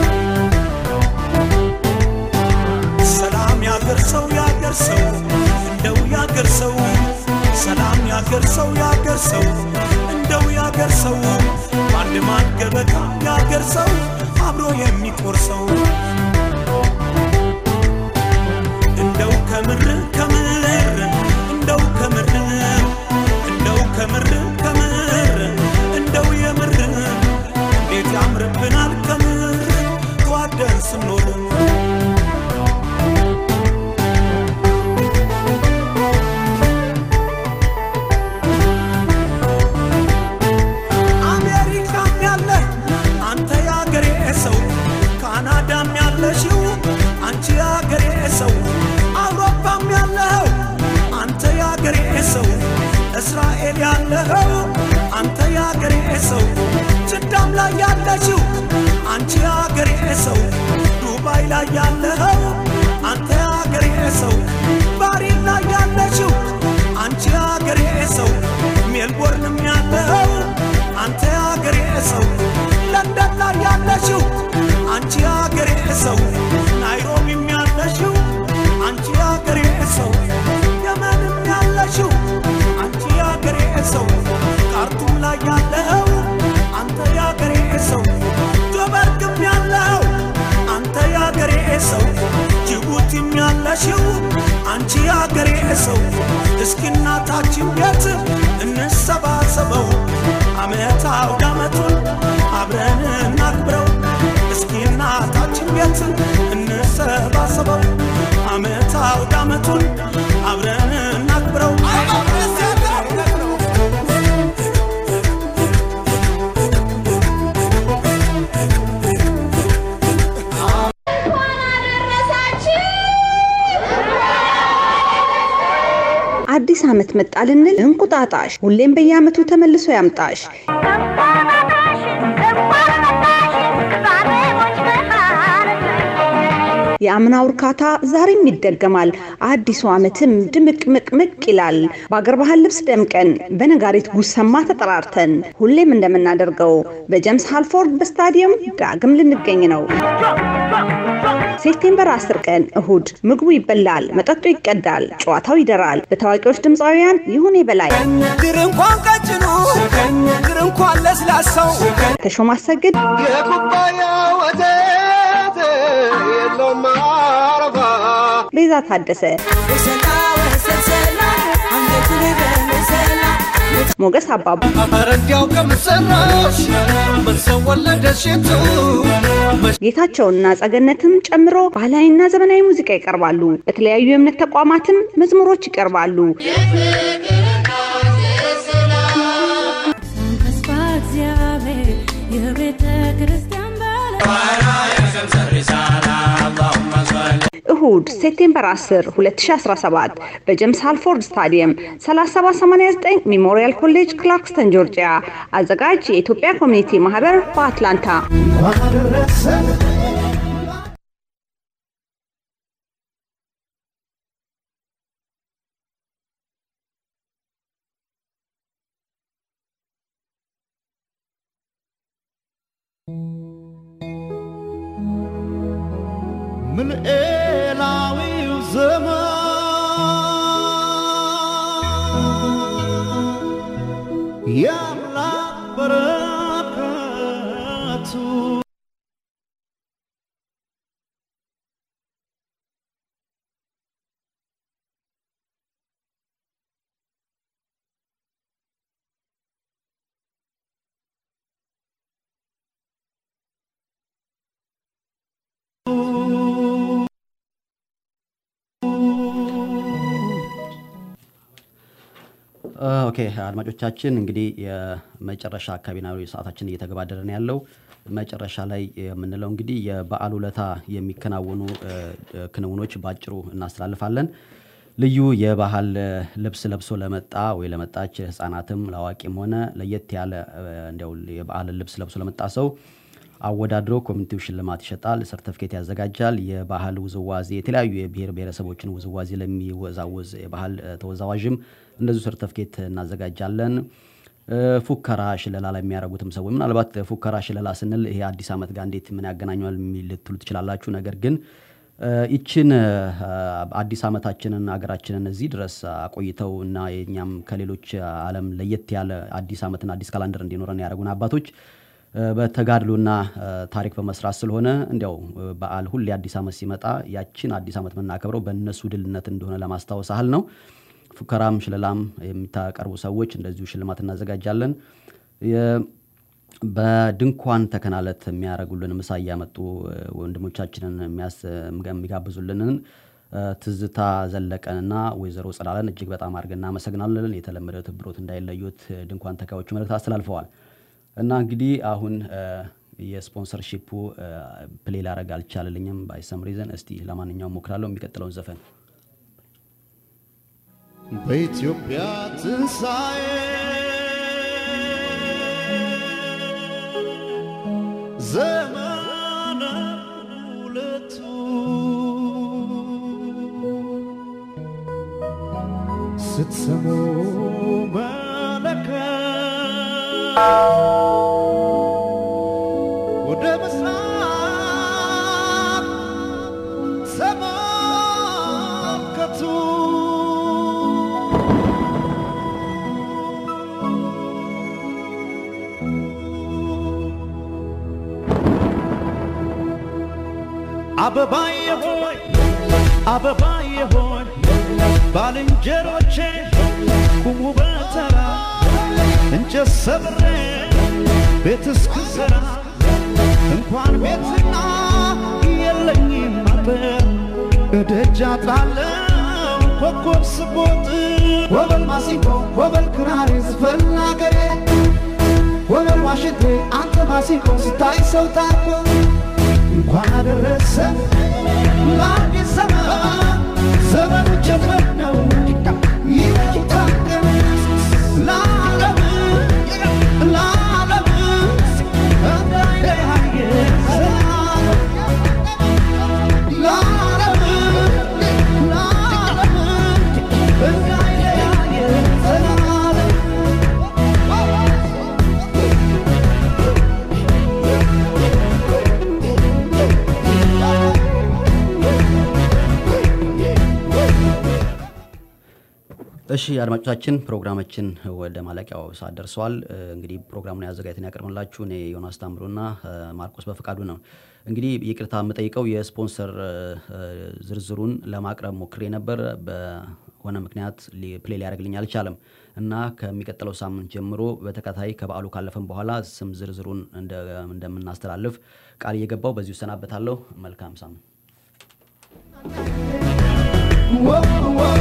ሰላም ያገር ሰው ያገር ሰው እንደው ያገር ሰው ሰላም ያገር ሰው ያገር ሰው እንደው ያገር ሰው በአንድ ማን ገበታ ያገር ሰው አብሮ የሚቆርሰው እንደው ከምር ከምር እንደው ከምር እንደው ከምር ከምር እንደው የምር እንዴት ያምርብናል ከምር ተዋደን ስንኖር አሜሪካም ያለ ያለኸው አንተ የአገሬ ሰው ጅዳም ላይ ያለሽው አንቺ የአገሬ ሰው ዱባይ ላይ ያለኸው አንተ የአገሬ ሰው ባሪን ላይ ያለሽው አንቺ የአገሬ ሰው ሜልቦርንም ያለኸው አንተ የአገሬ ሰው ለንደን ላይ ያለሽው አንቺ የአገሬ ሰው ናይሮቢም ያለሽው አንቺ የአገሬ ሰው የመንም ያለሽው አንቺ የአገሬ ሰው ካርቱም ላይ ያለኸው አንተ የአገሬ ሰው ጆበርግም ያለኸው አንተ የአገሬ ሰው ጅቡቲም ያለሽው አንቺ የአገሬ ሰው እስኪ እናታችን ቤት እንሰባሰበው አመት አውደ ዓመቱን አብረን እናክብረው እስኪ እናታችን ቤት እንሰባሰበው አመት አውደ ዓመቱን አብረን እናክብረው አዲስ ዓመት መጣ ልንል እንቁጣጣሽ ሁሌም በየዓመቱ ተመልሶ ያምጣሽ። የአምናው እርካታ ዛሬም ይደገማል። አዲሱ ዓመትም ድምቅምቅምቅ ይላል። በአገር ባህል ልብስ ደምቀን በነጋሪት ጉሰማ ተጠራርተን ሁሌም እንደምናደርገው በጀምስ ሃልፎርድ በስታዲየም ዳግም ልንገኝ ነው። ሴፕቴምበር 10 ቀን እሁድ ምግቡ ይበላል፣ መጠጡ ይቀዳል፣ ጨዋታው ይደራል። በታዋቂዎች ድምፃውያን ይሁኔ በላይ፣ ግር እንኳን ቀጭኑ ግር እንኳን ለስላሳው ተሾመ አሰግድ፣ የኩባያ ወተት የለውም አረፋ ቤዛ ታደሰ፣ ሞገስ አባቡ፣ ኧረ እንዲያው ከምሰራሽ ምን ሰው ወለደሽ የቱ ጌታቸውና ጸገነትም ጨምሮ ባህላዊና ዘመናዊ ሙዚቃ ይቀርባሉ። በተለያዩ የእምነት ተቋማትም መዝሙሮች ይቀርባሉ። ተስፋ እግዚአብሔር የቤተ ክርስቲያን እሁድ ሴፕቴምበር 10 2017 በጀምስ ሃልፎርድ ስታዲየም 3789 ሜሞሪያል ኮሌጅ ክላርክስተን ጆርጂያ። አዘጋጅ የኢትዮጵያ ኮሚኒቲ ማህበር በአትላንታ። ምልኤላዊው ዘመን የአምላክ በረከቱ ኦኬ አድማጮቻችን እንግዲህ የመጨረሻ አካባቢ ነው ሰዓታችን እየተገባደረ ነው ያለው። መጨረሻ ላይ የምንለው እንግዲህ የበዓል ውለታ የሚከናወኑ እ፣ እ፣ ክንውኖች ባጭሩ እናስተላልፋለን። ልዩ የባህል እ፣ ልብስ ለብሶ ለመጣ ወይ ለመጣች ህጻናትም ለአዋቂም ሆነ ለየት ያለ እ፣ እንዲያው የበዓል ልብስ ለብሶ ለመጣ ሰው አወዳድሮ ኮሚኒቲው ሽልማት ይሸጣል፣ ሰርተፍኬት ያዘጋጃል። የባህል ውዝዋዜ የተለያዩ የብሔር ብሔረሰቦችን ውዝዋዜ ለሚወዛወዝ የባህል እ፣ ተወዛዋዥም እንደዚሁ ሰርተፍኬት እናዘጋጃለን። እ፣ ፉከራ ሽለላ ላይ የሚያደርጉትም ሰዎች ምናልባት ፉከራ ሽለላ ስንል ይሄ አዲስ ዓመት ጋር እንዴት ምን ያገናኘዋል የሚል ልትሉ ትችላላችሁ። ነገር ግን እ፣ ይችን እ፣ አዲስ ዓመታችንን ሀገራችንን እዚህ ድረስ አቆይተው እና የኛም ከሌሎች ዓለም ለየት ያለ አዲስ ዓመትና አዲስ ካላንደር እንዲኖረን ያደረጉን አባቶች እ፣ በተጋድሎና እ፣ ታሪክ በመስራት ስለሆነ እንዲያው እ፣ በዓል ሁሌ አዲስ ዓመት ሲመጣ ያችን አዲስ ዓመት የምናከብረው በእነሱ ድልነት እንደሆነ ለማስታወስ ያህል ነው። ፉከራም ሽለላም የሚታቀርቡ ሰዎች እንደዚሁ ሽልማት እናዘጋጃለን። የ- በድንኳን ተከናለት የሚያደርጉልን ምሳ እያመጡ እ፣ ወንድሞቻችንን የሚያስ- የሚጋብዙልንን እ፣ ትዝታ ዘለቀንና ወይዘሮ ጽላለን እጅግ በጣም አድርገን እናመሰግናለን። የተለመደ ትብሮት እንዳይለዩት እ፣ ድንኳን ተካዮቹ መልእክት አስተላልፈዋል እና እንግዲህ አሁን እ፣ የስፖንሰርሺፑ እ፣ ፕሌ ላረግ አልቻለልኝም ባይሰም ሪዘን። እስቲ ለማንኛውም ሞክራለሁ የሚቀጥለውን ዘፈን በኢትዮጵያ ትንሣኤ ስትሰሙ መለከት ወደ ምስራቅ ተመልከቱ አበባዬ ሆይ አበባዬ ሆይ ባልንጀሮቼ ቁሙ በተራ እንጨት ሰብሬ ቤት እስክሰራ እንኳን ቤትና የለኝም አጥር እደጃ ጣለው ኮከብ ስቦጥ ወበል ማሲንቆ ወበል ክራሬ ዝፈን አገሬ ወበል ዋሽንቴ አንተ ማሲንቆ ስታይ ሰው ታርኮ እንኳን አደረሰ ለአዲስ ዘመን ዘመኑ ጀመር ነው ይታቀም ለዓለም ለዓለም እንዳይለያየ ዘላለም ለዓለም ለዓለም እንዳይለያየ ዘላለም እሺ አድማጮቻችን ፕሮግራማችን ወደ ማለቂያው ሰዓት ደርሰዋል። እ፣ እንግዲህ ፕሮግራሙን ያዘጋጅተን ያቀርብላችሁ እኔ ዮናስ ታምሩና እ፣ ማርቆስ በፈቃዱ ነው። እንግዲህ ይቅርታ የምጠይቀው የስፖንሰር እ፣ እ፣ ዝርዝሩን ለማቅረብ ሞክሬ ነበር። በሆነ ምክንያት ሊ- ፕሌይ ሊያደርግልኝ አልቻለም እና ከሚቀጥለው ሳምንት ጀምሮ በተከታታይ ከበዓሉ ካለፈን በኋላ ስም ዝርዝሩን እንደ- እንደምናስተላልፍ ቃል እየገባው በዚሁ እሰናበታለሁ። መልካም ሳምንት። Whoa, whoa.